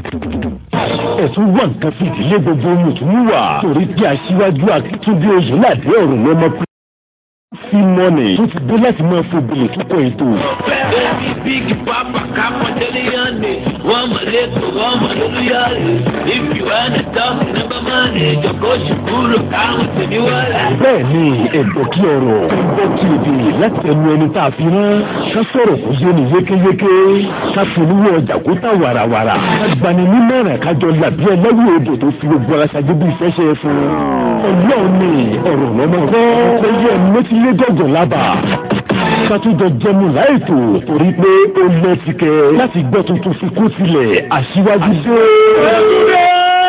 ẹ̀sùn wà nǹkan fi ìdílé gbogbo mùtúmùwà torí pé aṣíwájú akíntúndé oyèládé ọ̀rùn lọ́mọ fi mọ́nì tó ti dé láti máa fògbìlì túkọ̀ ètò. Baby, big papa, capa, teliane. Wama leto, wama luluyale. If you wanna talk, never money. Joko shukuru, kama teniwala. bẹ́ẹ̀ ni ẹ̀dọ̀ kí ọ̀rọ̀ ẹ̀dọ̀ kí èdè láti ẹnu ẹni tá a fi rán ká sọ̀rọ̀ kó yé ni yékéyéké ká polówó ọjà kó tà wàràwàrà ká gbani nímọ̀ràn kájọ làbí ẹlẹ́wù èdè tó fi gbogbo ara ṣáájú bí ìfẹsẹ̀ fún un. ọlọ́run ni ọ̀rọ̀ lọ́mọ kọ́ ó yẹ mẹ́tí lé gọ̀gàn lábà kátúndọ̀ jẹmu láìtò torí pé ó lẹ́tìkẹ́ láti gbọ́ tuntun fi kú sílẹ̀ aṣíwájú dé.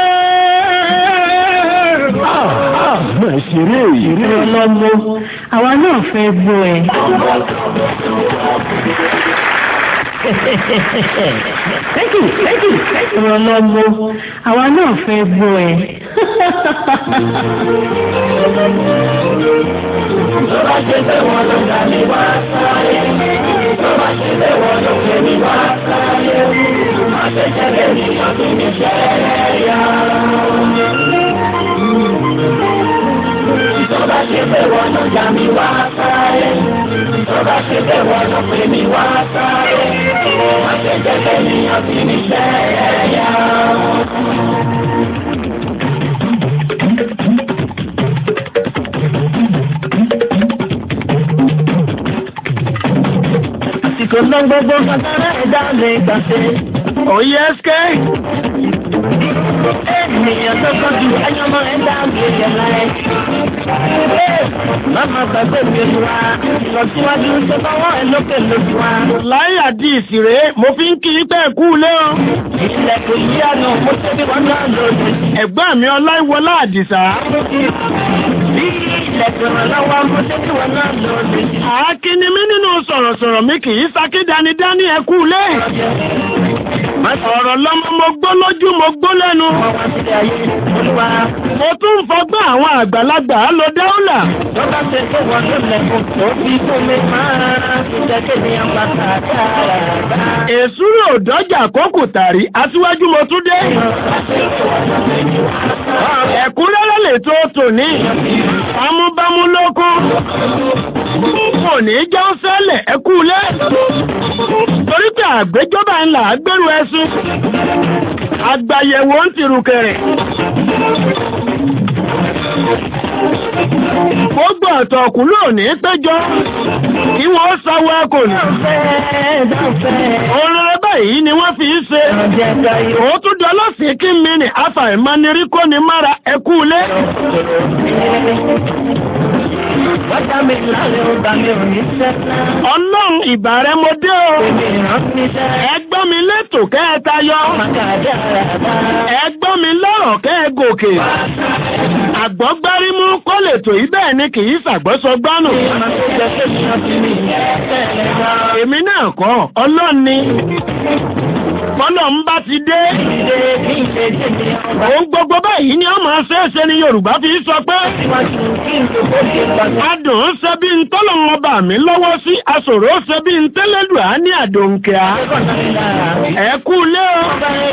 máa ṣeré ìrè ọlọ́mọ àwa náà fẹ́ gbọ́ ẹ. thank you thank you thank you ọlọ́mọ àwa náà fẹ́ gbọ́ ẹ. Tó bá ṣe fẹ́ wọn ló dá mi wá sáyé. Tó bá ṣe fẹ́ wọn ló fẹ́ mi wá sáyé. Má ṣe jẹ́lẹ̀ ní ọdún mi ṣẹlẹ̀ yá. Tó bá ṣe fẹ́ wọn ló dá mi wá sáyé. Tó bá ṣe fẹ́ wọn ló fẹ́ mi wá sáyé. Má ṣe jẹ́lẹ̀ ní ọdún mi ṣẹlẹ̀ yá. àsìkò náà gbogbo kàtàrà ẹ̀dá lè gbàṣẹ. òye ẹsẹ̀. ènìyàn tó kọjú ayọ́mọ́ ẹ̀dá lè yẹ láyé. Màmá gbàgbé mi ojú wa, ìlọsíwájú tó bá wọ́n ẹ lókè lójú wa. láyé àdí ìsìrè mo fi ń kí pẹ́ kú lé o. Ìṣẹ̀lẹ̀ yí àná mo ṣe bí wọ́n náà lòdì. ẹ̀gbọ́n mi ọláìwọlá àdìsá. Bí ilẹ̀kùn lọ́wọ́ mo ṣe bí wọ́n náà lòdì. àákíní mi nínú sọ̀rọ̀sọ̀rọ̀ mi kì í sakédanidání ẹ kú lé. ọ̀rọ̀ lọ́mọ mo gbó lójú mo gbó lẹ́nu. Wọ́n wá sílẹ̀ ayé olúwa. mo tún ń fọgbọ́n àwọn àgbàlagbà á lọ dáúlà. Tó bá ṣe pé wọ́n ló lẹ̀kùn tó fi fún mi máa ṣiṣẹ́ kéde ọgbà kàkàrà. èsúrò dọ́jà kókò tàrí aṣíwájú mo tún dé. ẹ̀kúnrẹ́rẹ́ lè tó tòní. amúbámú lóko. kò ní jẹ́ ó ṣẹlẹ̀ ẹ kú lé. torí pé àgbéjọba ńlá gbèrú ẹṣin. àgbàyẹ̀wò ń tìrùkẹ̀rẹ̀. gbogbo ọ̀tọ̀ọ̀kú lónìí péjọ kí wọ́n sáwọ́ kò ní. Olórí báyìí ni wọ́n fi ń ṣe. Òótú dọ́lọ́sìn kí mi ní afàìmọ́nirí kó ni mára ẹkú ilé. Wọ́n mi lálẹ́ ó gbà mí ò ní sẹ́sẹ́. Ọlọ́run ìbà rẹ mo dé o. Èmi ìrántí sẹ́. Ẹgbọ́n mi létò kẹ́ ẹ tayọ. Màkàdá rà Ẹgbọ́n mi lọ́rọ̀ kẹ́ ẹ gòkè. Àgbọ́gbárímú kó lè tò í bẹ́ẹ̀ ni kì í ṣàgbọ́sọgbánù. Èmi náà kọ́ ọlọ́run ni. Bọ́lọ̀ ń bá ti dé. Òun gbogbo báyìí ni ó máa ṣeéṣe ni Yorùbá fi sọ pé. Adùn ń ṣe bí ń tọ́lọ̀ wọn bà mí lọ́wọ́ sí aṣòro ó ṣe bí ń tẹ́lẹ̀dùá ní àdòǹkẹ́á. Ẹ kú lé o.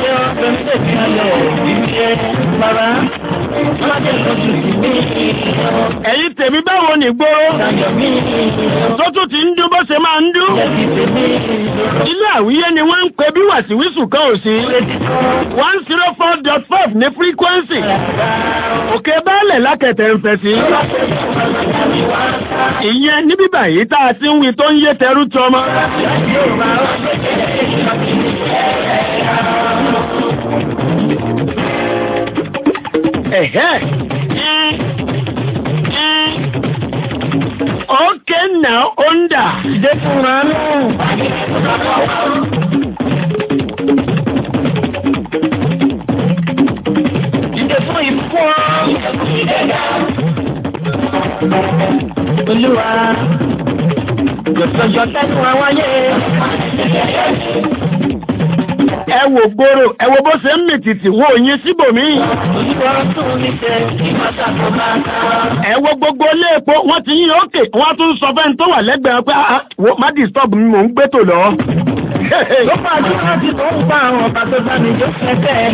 Ẹ̀yin tèmi báwo ní gbóró? Tó tún ti ń dún bó ṣe máa ń dún. Ilé àwíyé ni wọ́n ń pe bí wàsíwísù kan ò sí. one zero four dot five ní frequency. Òkè báàlẹ̀ lákẹ̀tẹ̀ ń fẹ̀ sí. Ìyẹn ní bíbà yìí tá a ti ń wí tó ń yé tẹrú tọmọ. Ẹ̀hẹ́. Okay now, onda. Dẹ́kunra náà. Ìdè fún ìfún Olúwa, jọ̀sọ̀jọ̀ tẹ́kun àwáyé. Ẹ wò gbòòrò, ẹ wo bó ṣe ń mìtìtì wo yín síbòmíì. Olúwa tún mi tẹ ìmọ̀tàkù máa ká. Ẹ wo gbogbo ilé epo, wọ́n ti yín òkè, wọ́n tún sọ fẹ́ni tó wà lẹ́gbẹ̀ẹ́ pé "Ah, ah, wo má disturb mi, mò ń gbé tò lọ. Ló bá dúró tí tó ń pa àwọn ọba tó bá mi jó kẹ́kẹ́.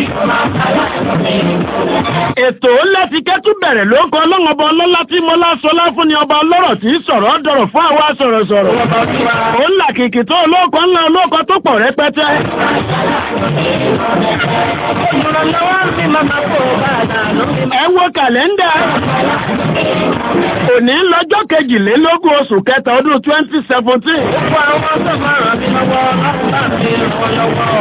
ètò láti kẹ́tù bẹ̀rẹ̀ ló ń kọ́ ọlọ́ngọba ọlọ́lá tí mo lásọlá fún ni ọba ọlọ́rọ̀ tí í sọ̀rọ̀ dọ̀rọ̀ fún àwa sọ̀rọ̀sọ̀rọ̀ ó ń là kìkì tó olóòkọ ńlá olóòkọ tó pọ̀ rẹpẹtẹ Ìrànlọ́wọ́ mi máa ma kó o bá a dà lórí. ẹ wo kàlẹ́ndà òní lọ́jọ́ kejìlélógún oṣù kẹta ọdún twenty seventeen Gbogbo àwọn tó máa ràn mí lọ́wọ́ láti bá mi ràn wọ́n lọ́wọ́.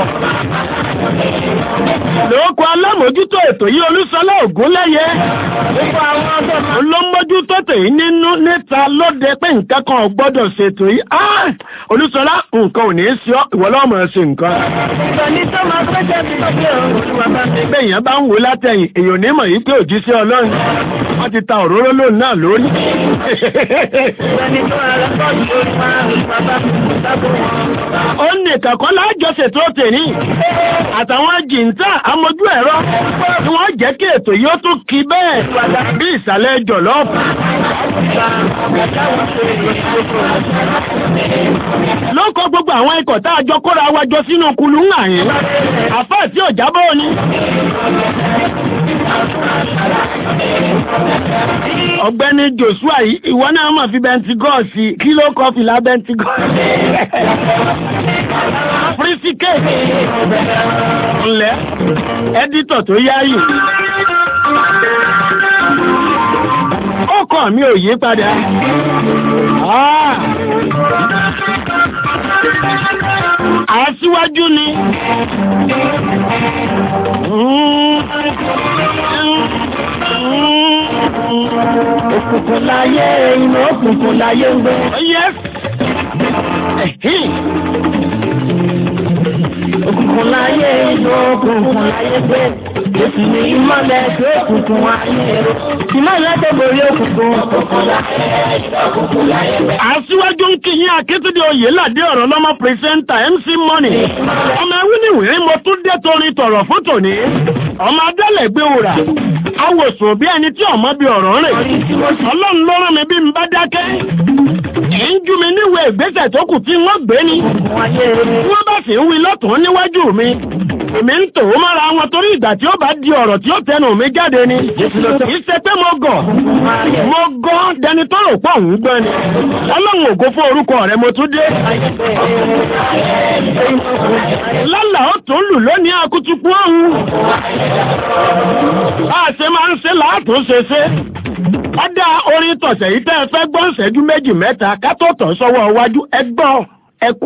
lóòkọ alámòjútó ètò yìí olúṣọlá ògúnlẹ́yẹ Gbogbo àwọn tó máa olómójútó tèyí nínú níta lóde pé nǹkan kan ò gbọ́dọ̀ ṣètò yìí Ah! olúṣọlá nǹkan ò ní í ṣe ọ́ ìwọ lọ́wọ́ máa ṣe nǹkan sọ ní tó máa fẹ́ jẹ́ mi lókè òun olúwa bá mi. bẹ́ẹ̀ yẹn bá ń wò látẹ̀yìn èèyàn ní mọ̀ yìí pé òjíṣẹ́ ọlọ́run wọ́n ti ta òróró lóun náà lórí. Sọ ní tó máa lọ́kọ̀ yìí olúwa olúwa bá mi kú sábò wọn. ó ní kàkọ́ lájọṣe tó tèní àtàwọn jìntà amójú ẹ̀rọ tí wọ́n jẹ́ kí ètò yìí ó tún kí bẹ́ẹ̀ bí ìsàlẹ̀ jọ̀lọ́ọ̀fù. ló kọ gbogbo àwọn ikọ̀ tá a jọ kóra wa jọ sínú kulú ń àyín àfáà tí ò jábọ́ ni. ọ̀gbẹ́ni joshua yìí ìwọ náà mọ̀ fi bẹntigọ́ọ̀sì kí ló kọ́ fìlà bẹntigọ́ọ̀sì. fírísíkèèkì ńlẹ̀ ẹ́dítọ̀ tó yáyì. ó kọ̀ mi ò yí padà. Ah. Aṣíwájú ni. Òkùnkùn láyé inú òkùnkùn láyé ń gbé. Yes. Ẹ̀hìn. Òkùnkùn láyé inú òkùnkùn láyé gbé. Èsì ni ìmọ̀lẹ̀ tó òkùnkùn ayé rò. Ìmọ̀lẹ̀ tó borí òkùnkùn. Òkùnkùn láyé òkùnkùn láyé gbé. Aṣíwájú ń kíyìn Akíntúndé Oyèládé ọ̀rọ̀ lọ́mọ pírẹsẹ́ńtà MC Money. Ọmọ ẹwí ni ìwé mo tún dé torin tọ̀rọ̀ fún tòní. Ọmọ Adélẹ̀ gbé wùrà. Awòsùn bí ẹni tí ọmọ bí ọ̀rọ̀ rìn. Ọlọ́run ló rán mi bí n bá dákẹ́. Kì í jú mi níwèé ìgbésẹ̀ tó kù tí wọ́n gbé ni. Òkùnkùn ayé rò. Tí wọ́n bá sì ń wí lọ́tùn níwájú mi. Èmi ń tò ó mára wọn torí ìgbà tí ó bá di ọ̀rọ̀ tí ó tẹnu mi jáde ni. Kì í ṣe pé mo gọ̀. Mo gọ́ dẹni tó rò pọ̀ ń gbọ́ ni. Ọlọ́run ògo fún orúkọ rẹ̀ mo tún dé. Lálà ó tún lù lónìí akutuku ọ̀hún. Bá a ṣe máa ń ṣe láàtún ṣe ṣe. Ọ̀dà orin tọ̀sẹ̀ yìí tẹ́ ẹ fẹ́ gbọ́ ìṣẹ́jú méjì mẹ́ta ká tó tọ̀ sọ́wọ́ iwájú ẹ gbọ́ ẹ kú.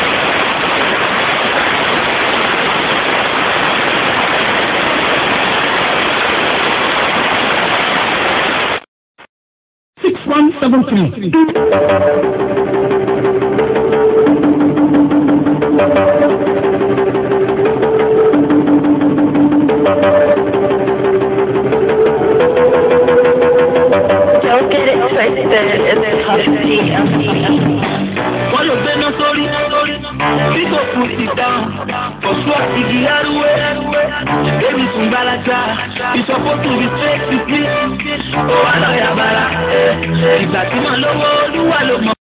Six one seven three. Don't get it twisted in the custody of wọ́n lè gbéná sórí bí kò kù sí dáhùn ọ̀ṣun àti igi arúwé èmi sùn gbalaja ìṣọ́fótù bí tẹ́ẹ̀kì bí ó wà lọ́ọ̀yà bàrà ìgbà tí màá lówó olúwa ló mọ̀.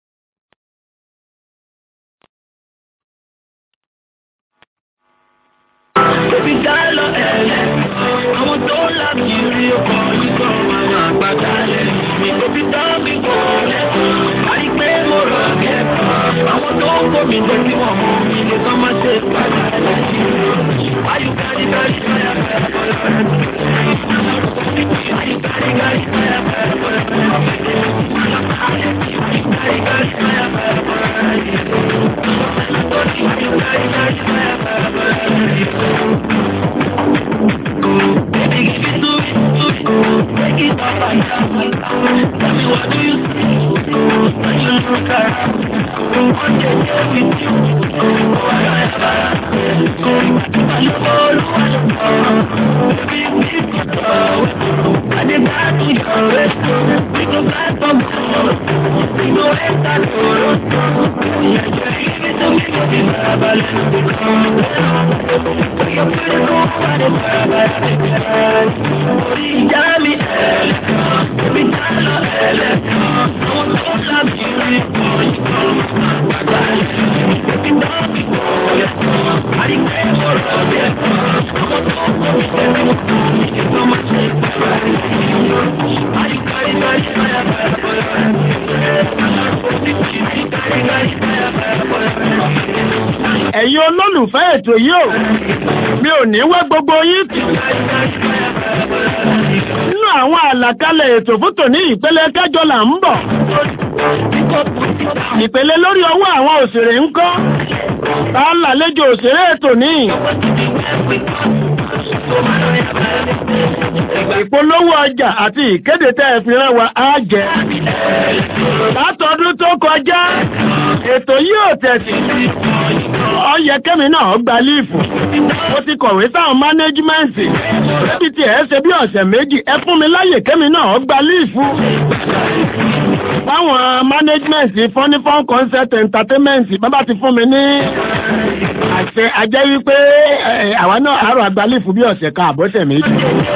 Bébí dá lọ ẹ̀lẹ́, àwọn tó ń là kí rí ọkọ̀ nígbà àwọn àgbàdá lẹ̀. Bébí dá mi kò lẹ́kọ̀ọ́, àìpé mo rọ̀ kẹ́kọ̀ọ́. Àwọn tó ń kó mi jẹ́ kí wọ́n mú mi lè kọ́ máa ṣe padà lẹ́yìn. Ayùkárí kárí káyà Ayùkárí kárí káyà Baby, give it to me, take it up and down. Tell me what do you see when you look around? One day there with you, oh I got I love all the Baby, give it up. I did not do your rest. We go back from home. We go enter the road. ẹ̀yin olólùfẹ́ ètò yìí ò mi ò ní wẹ́ gbogbo yín tì nínú àwọn àlàkalẹ̀ ètò fún tòní ìpele kẹjọ là ń bọ̀ ìpele lórí ọwọ́ àwọn òṣèré ń kọ́ tá a lálejò òṣèré ètò ní ìpolówó ọjà àti ìkéde tẹ́ ẹ fi rán wa á jẹ látọdún tó kọjá ètò yìí ò tẹ̀sí ọyẹ kẹ́mi náà gba líìfù mo ti kọ̀wé sáwọn mánéjìmẹ́ǹtì ẹbí tí ẹ ṣe bí ọ̀sẹ̀ méjì ẹ fún mi láyè kẹ́mi náà gba líìfù báwọn mánéjìmẹ́ǹtì fọ́nífọ́n concert entertainment bábà ti fún mi ní àṣẹ ajẹ́ wípé àwa náà àárọ̀ àgbà líìfù bí ọ̀sẹ̀ kan àbọ̀sẹ̀ méjì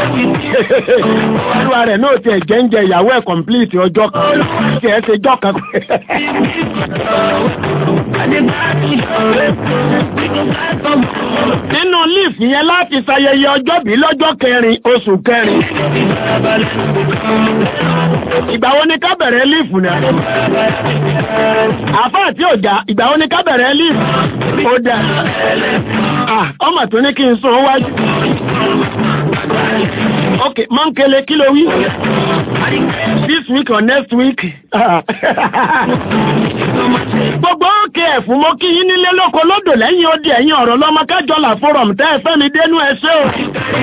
olúwa rẹ̀ náà tiẹ̀ jẹ́ ń jẹ ìyàwó ẹ̀ complete ọjọ́ kan tí ẹ ṣe jọ́ kan nínú líìfù yẹn láti ṣayẹyẹ ọjọ́bí lọ́jọ́ kẹrin oṣù kẹrin ìgbà wo ni ká bẹ̀rẹ̀ líìfù náà àfáà tí ò já ìgbà wo ni ká bẹ̀rẹ̀ líìfù ó dà ọmọ tó ní kí n sún wájú ok mọ́ńkele kí ló wí this week or next week gbogbo òkè ẹ̀fún mo kí yín nílé lóko lódò lẹ́yìn odi ẹ̀yìn ọ̀rọ̀ lọ́mọ kájọlà forum tẹ́ ẹ fẹ́ mi dénú ẹṣẹ́ o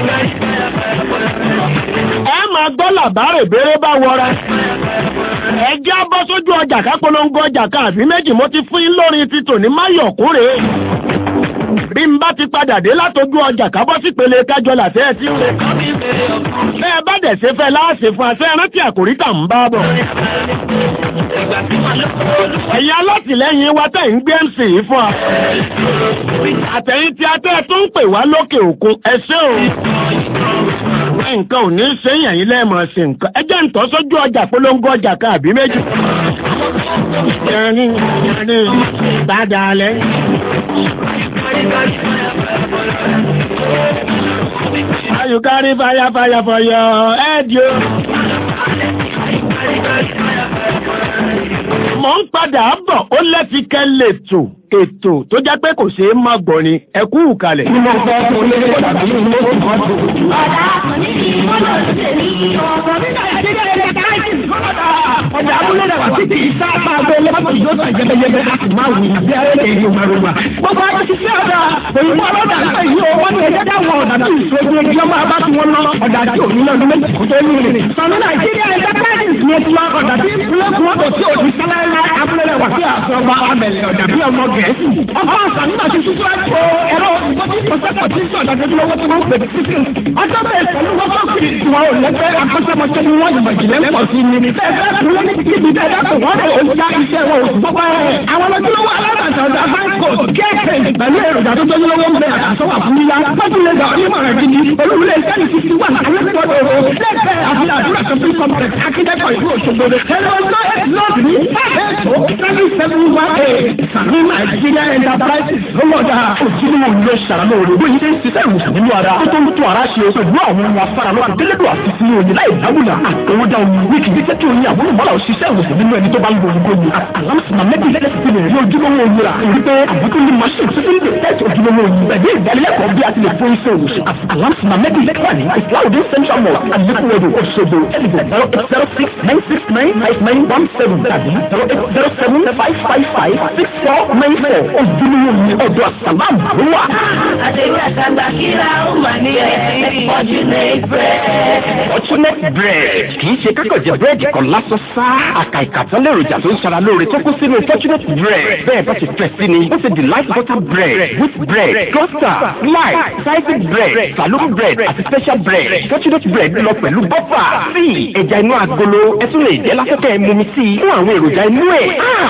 ẹ máa gbọ́ làbárè béèrè bá wọra ẹ já bọ́ sójú ọjà kápolongo ọjà kan àbí méjì mo ti fún yín lórin ti tòní máyọ̀kúrè bí n bá ti padà dé látojú ọjà kábọ́ sí pele kájọlà tẹ́ ẹ ti ń bẹ́ẹ̀ bá dẹ̀ ṣe fẹ́ láàṣẹ fún àṣẹ rántí àkòrí tà ń bá bọ̀ ẹ̀yin alátìlẹ́yìn wa tẹ̀ ń gbé mc yìí fún wa àtẹ̀yìn tí a tẹ́ tó ń pè wá lókè òkun ẹ ṣé o nǹkan ò ní ṣe yàn yín lẹ́ẹ̀mọ̀ ṣe nǹkan ẹ jẹ́ ń tọ́ sójú ọjà polongo ọjà kan àbí méjì. yẹni yẹni bàdà lẹ. You carry fire fire for your head yo. Mo ń padà bọ̀ ó lẹ́tìkẹ́ lètò ètò tó jẹ́ pé kò ṣeé má gbọ́ ni ẹ kú ìkàlẹ̀. Tí mo fẹ́ kó lé tàbí mo kò mọ́ tó. Ọ̀dà òní ni mo lọ sí èmi. Ọ̀pọ̀ nígbà tí ó lè káàkiri fọ́nà. Ọjà abúlé rẹ̀ wá sí ti ìsá máa gbé lọ́pọ̀ yóò tàn jẹ́gẹ́jẹ́gẹ́ a sì máa wù àbí ayẹyẹ èyí ògbàrúgbà. Gbogbo ayé ti sí ọ̀dà òyìnbó ọlọ́dà náà yìí ó wọ́n ní ẹjẹ́ dáwọn ọ̀dà tí ìṣojú ẹni ọmọ abá tí wọ́n lọ ọ̀dà tí òní lọ́dún méjì kó tó ní rìn. Sọ̀nù Nàìjíríà ẹ̀dá káàkiri ni ti wá ọ̀dà tí ìpínlẹ̀ kúrọ́tò tí òní sáláńlá abúlé rẹ̀ wá sí àsọ̀gbà abẹ̀lẹ̀ ọ̀dà bí ọmọ gẹ̀ẹ́sì. Ọba àṣà nígbà tí sísú àjò ẹ̀rọ ìgbọ́dí ìpọ̀sẹ́pọ̀ tí sọ àdájọ́ lọ́wọ́ tí wọ́n pè é títí. Ọjọ́ bẹ́ẹ̀ pẹ̀lú wọ́n bá kiri ìwà ò lẹ́gbẹ́ akọ́ṣẹ́mọṣẹ́ ni wọ́n yìnbọn jìnlẹ̀ pọ̀ sí ni. Ẹgbẹ́ kúrò ní kíbi bẹ́ẹ̀ dákọ̀ wọ́n rẹ̀ ó já iṣẹ́ wọn oṣù gbọ́gbọ́ ẹ̀. Àwọn ọlọ́jọ́lọ́wọ́ alábàtà ọ̀dà Franco kéèké pẹ̀lú èròjà tó jẹ́ lọ́wọ́ ń bẹ àtàsọ́wà fún yíyá. Wọ́n lè gbà onímọ̀ràn gidi. Olúwulẹ̀ sẹ́ni ti ti wà alẹ́kọ̀ọ́dọ̀ o. Lẹ́gbẹ̀ẹ́ àfi àdúrà tó fi complex akíndẹ́kọ̀ ìlú Òṣogbo. Ẹ̀rọ náà ẹ̀ lọ́ọ̀dù ní ẹ̀ẹ́dọ̀ seven seven one eight. Sàmì Nàìjíríà Enterprises lọ́wọ́dà ojúlówó ilé ṣàrànlọ́ òde bóyá ṣe ń ṣiṣẹ́ ìwòsàn nínú ara tó tó ń tó ara ṣe pẹ̀lú àwọn ohun afáralọ́ àdélédò àti sí oyin láì dábùlà àtọwọ́dá oyin wíkì bí jẹ́ kí oyin àwọn olùmọ́lá òṣìṣẹ́ ìwòsàn nínú ẹni tó bá ń lo oyin gbóni alámùsùnmá méjì lẹ́sìn lè rí ojúlówó oyin rà èyí pé àbúkú ní machine tó ti ń lè tẹ́tì ojúlówó oyin pẹ̀lú ìdánilẹ́kọ̀ọ́ bí a ti lè fún iṣẹ́ ìwòsàn alámùsùnmá méjì lẹ́kọ̀ọ́ ní islaudin central mosque alekuwedo Òṣogbo ẹ̀dìgbò zero eight zero six nine six nine five nine one seven tàbí zero eight zero seven five five five six four nine four ojúlówó oyin ọ̀dọ̀ àsàlámù ló wà. Àdéhùn àtàgbà kíra ó mà ní ẹ̀ Fortunate bread. Fortunate bread kì í ṣe kákọ̀jẹ̀ búrẹ́dì kan lásán sá. Àkà ìkàtọ́ lèròjà tó ń ṣara lóore tó kú sínú Fortunate bread. Bẹ́ẹ̀ bá ti fẹ́ sí ni, ó ṣe delight butter bread, wheat bread, cluster, slice, sliced bread, saloon bread àti special bread. Fortunate bread lọ pẹ̀lú bọ́fà, tíì, ẹja inú agolo, ẹ tún lè jẹ́ lásìkò ẹ̀ mumi sí i fún àwọn èròjà inú ẹ̀.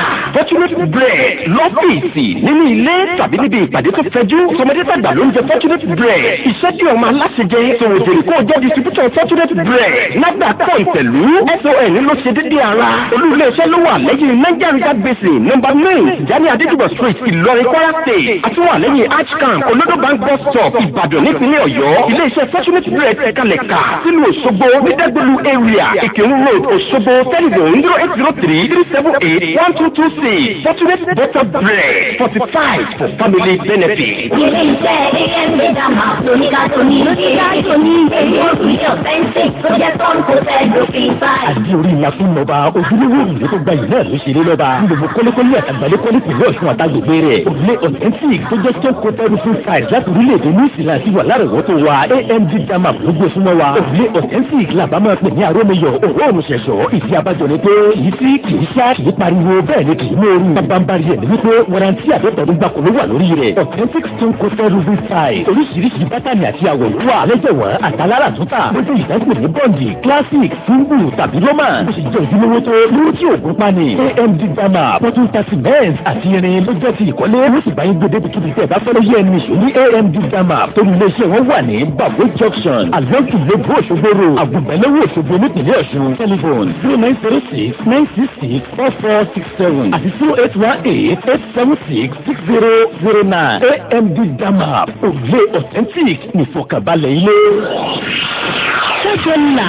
fortunate bread lọ́fíìsì nínú ilé tàbí níbi ìpàdé tó fẹjú tọmọdé tàgbà ló ń jẹ fortunate bread iṣẹ́ tí ọmọ aláṣẹ jẹ tòun jèrè kó jẹ́ distributor fortunate bread nágbà kọ́ ìpẹ̀lú son ló ṣe dédé ara olú-ilé-iṣẹ́ ló wà lẹ́yìn niger river basin number nine jani adéjúbọ̀ street ìlọrin kwara state àti wà lẹ́yìn archcamp olodo bank bus stop ìbàdàn nípínlẹ̀ ọ̀yọ́ ilé-iṣẹ́ fortunate bread ẹ̀kalẹ̀ ká sílùú òṣogbo nídẹ́gbẹ̀lú area ìkírun road òṣogbo telephone zero eight zero three three seven eight one two two six fortunate butter bread fortified for family benefit. Ilé iṣẹ́ AMD Dama lóníkà tóní lóníkà tóní èyí òrùlé ọ̀fẹ́ǹsì tó jẹ́ tọ́ǹkù fẹ́ẹ́dọ̀fì báyìí. àdí orí ìlà fún lọ́ba ojúlówó ìlú tó gba ìlú náà ló ṣe lé lọ́ba gbogbo kọ́lékọ́lé àtàgbálẹ́kọ́lé pẹ̀lú ọ̀ṣun àtàgbègbè rẹ̀ òrùlé authentic tó jẹ́ stone coated roofing side láti orílẹ̀-èdè new zealand ti wà lárọ̀wọ́tò wa amd dama ló gbé súnmọ́ wa òrùlé authentic làbá máa pè ní arómiyọ̀ òróòrùn ṣẹ̀ṣọ́ ìdí abájọ ni pé kì í sí kì í ṣá kì í pariwo bẹ́ẹ̀ ni kì í móoru bábánbárí ẹ̀ ní wípé warranty àdọ́tọ̀dún gbàkó ló wà lórí rẹ̀ authentic stone coated roofing side oríṣiríṣi bátànì àti àwọ̀ ló wà lẹ́jẹ̀wọ̀n àtàlára túntà lójú ìdásílẹ̀ ní bọ́ǹdì classic single tàbí roman bó ṣe jẹ́ ojúlówó tó lórí tí òògùn pani amd dama pọ́tún ta cement àti irin ló jẹ́ ti ìkọ́lé ló sì bá yín gbé débi kíbi tẹ̀ bá fẹ́ lóye ẹni ìṣó ní amd dama torí iléeṣẹ́ wọn wà ní bago junction along ìlébù òṣogbo road àgùnbẹ̀lẹ́wò òṣogbo nípìnlẹ̀ ọ̀ṣun telephone zero nine zero six nine six six four four six seven àti zero eight one eight eight seven six six zero zero nine amd dama òrùlé authentic nìfọ̀kànbalẹ̀ ilé. ṣẹ́jọ́ ńlá.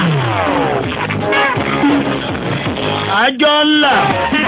àjọ ńlá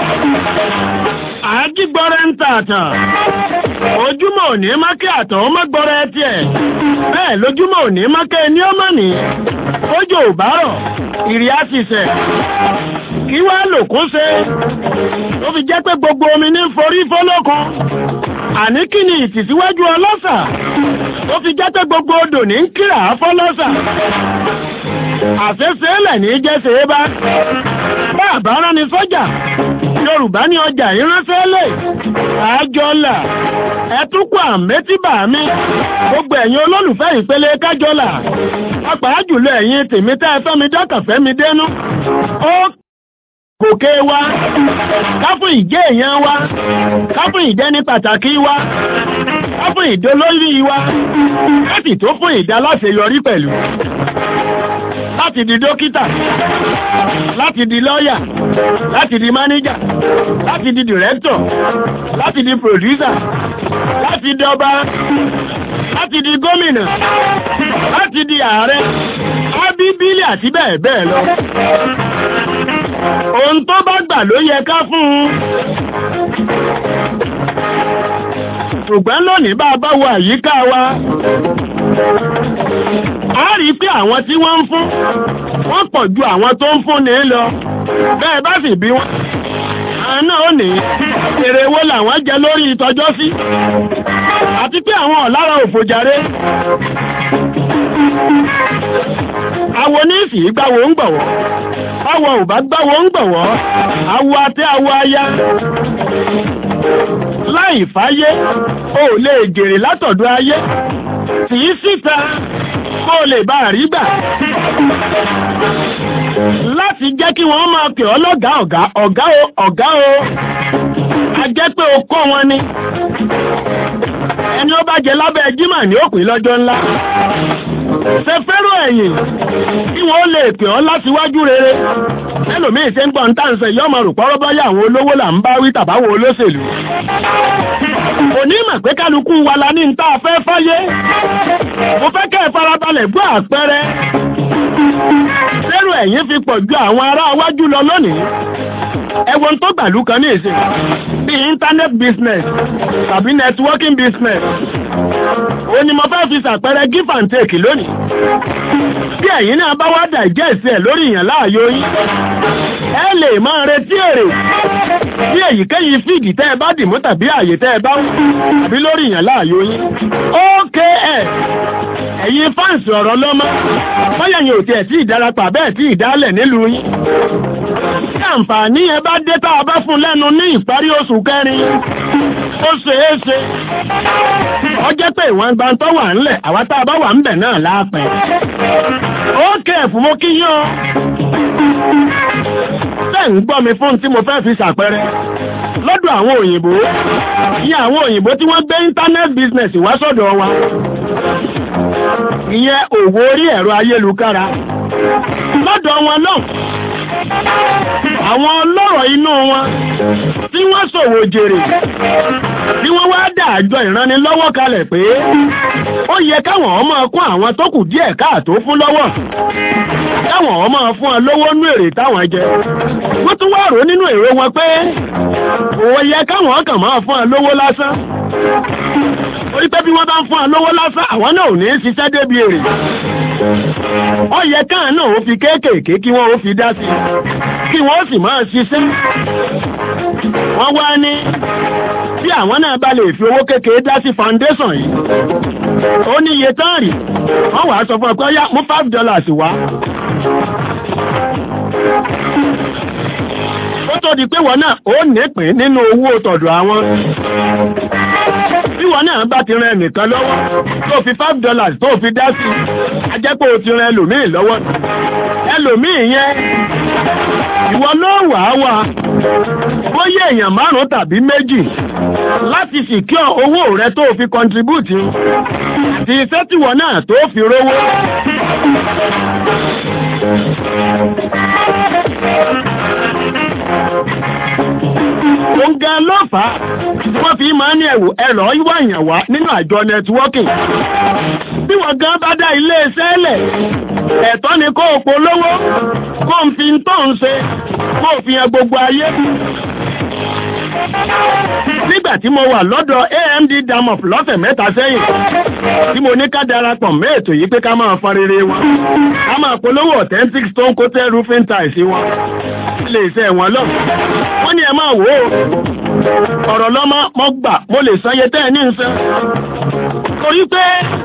àjígbọ́rẹ́ ń tààtàn ojúmọ́ òní mákẹ́ àtọ̀ ọmọ gbọ́rẹ́ tiẹ̀ bẹ́ẹ̀ lójúmọ́ òní mákẹ́ ní ọmọ ní kójò ò bá rọ̀ ìrì á sì sẹ̀ kí wá lòkó ṣe tó fi jẹ́ pé gbogbo omi ní forí fọ́lọ́kan àní kí ni ìtìsíwájú ọlọ́sà tó fi jẹ́ pé gbogbo odò ní ń kíra fọ́lọ́sà àfẹ́sẹ́lẹ̀ ní jẹ́sẹ̀ bá bá àbárán ni sọ́jà yorùbá ní ọjà ìránṣẹ́lẹ̀ àjọlà ẹtúkọ̀ àmẹ́tíbà mi gbogbo ẹ̀yin olólùfẹ́ ìpele kájọlà pàápàá jùlọ ẹ̀yin tèmi tẹ́ ẹ fẹ́mi dákàfẹ́ mi dénú ó gòkè wa káfún ìjẹ́ èèyàn wa káfún ìdẹ́ni pàtàkì wa káfún ìdólórí wa láti tó fún ìdáláṣeyọrí pẹ̀lú láti di dókítà láti di lọ́yà láti di mánéjà láti di dìrẹ́tọ̀ láti di pòdúsà láti di ọba láti di gómìnà láti di ààrẹ ábíbílì àti bẹ́ẹ̀ bẹ́ẹ̀ lọ ohun tó bá gbà ló yẹ ká fún un ṣùgbọ́n lónìí bá a bá wo àyíká wa a rí pé àwọn tí wọ́n ń fún wọ́n pọ̀ ju àwọn tó ń fún ní lọ bẹ́ẹ̀ bá sì bí wọ́n àwọn náà ó ní èrè wo làwọn jẹ lórí ìtọ́jọ́ sí àti pé àwọn ọ̀lára òfòjàre àwọn oníṣì gbáwo ń gbọ̀wọ́ àwọn ò bá gbáwo ń gbọ̀wọ́ àwọ àti àwọ aya láì fáyé o lè gèrè látọ̀dọ̀ ayé tì í síta kó o lè bá rí gbà láti jẹ́ kí wọ́n máa pè ọ́ lọ́gàá ọ̀gá ọ̀gá o ọ̀gá o a jẹ́ pé o kọ́ wọn ni ẹni ó bá jẹ lábẹ́ jímà ní òpin lọ́jọ́ ńlá ṣe fẹ́ràn ẹ̀yìn kí wọ́n lè pè ọ́ látiwájú rere ẹlòmíì ṣe ń gbọ́n táǹsẹ̀ yọ́ ọmọ rùpọ́rọ́ bọ́yá àwọn olówó là ń bá wí tàbáwọn olóṣèlú onímọ̀ pé kálukú wa la ní ta fẹ́ fáyé mo fẹ́ kẹ́ ẹ farabalẹ̀ gbọ́ àpẹẹrẹ lérò ẹ̀yìn fi pọ̀ ju àwọn ará wájú lọ lónìí ẹwọ́n tó gbàlú kan ní ìsìn bí internet business tàbí networking business ó ní mo fẹ́ fi ṣàpẹẹrẹ give and take lónìí bí ẹ̀yin náà bá wá digest ẹ̀ lórí ìyàn láàyò yín ẹ lè máa retí èrè bí èyíkéyìí fíìdì tẹ́ ẹ bá dìmú tàbí àyè tẹ́ ẹ bá ń tàbí lórí ìyàn láàyò yín OKS ẹ̀yin fáǹsì ọ̀rọ̀ lọ́mọ bóyá yẹn ò tiẹ̀ tí ìdarapọ̀ bẹ́ẹ̀ tí ìdálẹ̀ nílùú yín tí àǹfààní yẹn bá dé tá a bá fún lẹ́nu ní ìparí oṣù kẹrin ó ṣeé ṣe ó jẹ́ pé ìwọ̀n gbantọ́ wà ńlẹ̀ àwa tá a bá wà ńbẹ̀ náà láàpẹ́ ó kẹ́ fún mo kí yán tẹ́ ń gbọ́ mi fún tí mo fẹ́ fi ṣàpẹrẹ lọ́dọ̀ àwọn òyìnbó ìyẹn àwọn òyìnbó tí wọ́n gbé internet business wá sọ́dọ̀ wa ìyẹn òwò orí ẹ̀rọ ayélukára lọ́dọ̀ wọn náà àwọn ọlọ́rọ̀ inú wọn tí wọ́n ṣòwò jèrè tí wọ́n wá dá àjọ ìrànlọ́wọ́ kalẹ̀ pé ó yẹ káwọn ọmọ kún àwọn tó kù díẹ̀ káàtó fún lọ́wọ́ káwọn ọmọ fún ọ lówó nú èrè táwọn jẹ wọ́n tún wá rò nínú èrò wọn pé ó yẹ káwọn kàn máa fún ọ lówó lásán orí pé bí wọ́n bá ń fún ọ lówó lásán àwọn náà ò ní ṣiṣẹ́ débi èrè ó yẹ káà náà ó fi kéékèèké kí wọ́n ó fi dá sí kí wọ́n ó sì máa ṣiṣẹ́ wọ́n wá ní tí àwọn náà bá lè fi owó kékeré dá sí foundation yìí ó ní iye tán rí wọ́n wàá sọ fún ọ pé ó yá mú five dollars wá ó tó di pé wọ́n náà ó nípìn nínú owó tọ̀dọ̀ àwọn bí wọ́n náà bá ti ran ẹnìkan lọ́wọ́ tó fi five dollars tó fi dá sí ajẹ́pọ̀ ó ti ran ẹlòmíì lọ́wọ́ ẹlòmíì yẹn ìwọ ló wà á wà bóyá èèyàn márùn tàbí méjì láti sìkíọ̀ owó rẹ tó fi contribute àti iṣẹ́ tìwọ náà tó fi rówó Òǹgá ló fà á tí wọ́n fi máa ní ẹ̀wò ẹ̀rọ ìwà èèyàn wá nínú àjọ nẹtíwọ́kìn. Bí wọ́n gan bá dá ilé iṣẹ́ lẹ̀, ẹ̀tọ́ ni kó o polówó, kó o fi ń tó ń ṣe, kó o fi hàn gbogbo ayé. Nígbà tí mo wà lọ́dọ̀ AMD Damof lọ́sẹ̀ mẹ́ta sẹ́yìn, tí mo ní ká darapọ̀ mẹ́ ètò yìí pé ká máa fa rere wọn, ká máa polówó authentic stone coated roofing tiles wọn ilé iṣẹ́ wọn lọ. Wọ́n ní ẹ máa wò ó. Ọ̀rọ̀ lọ́mọ mo gbà mo lè sanye tẹ́ ẹ ní nsán. Torí pé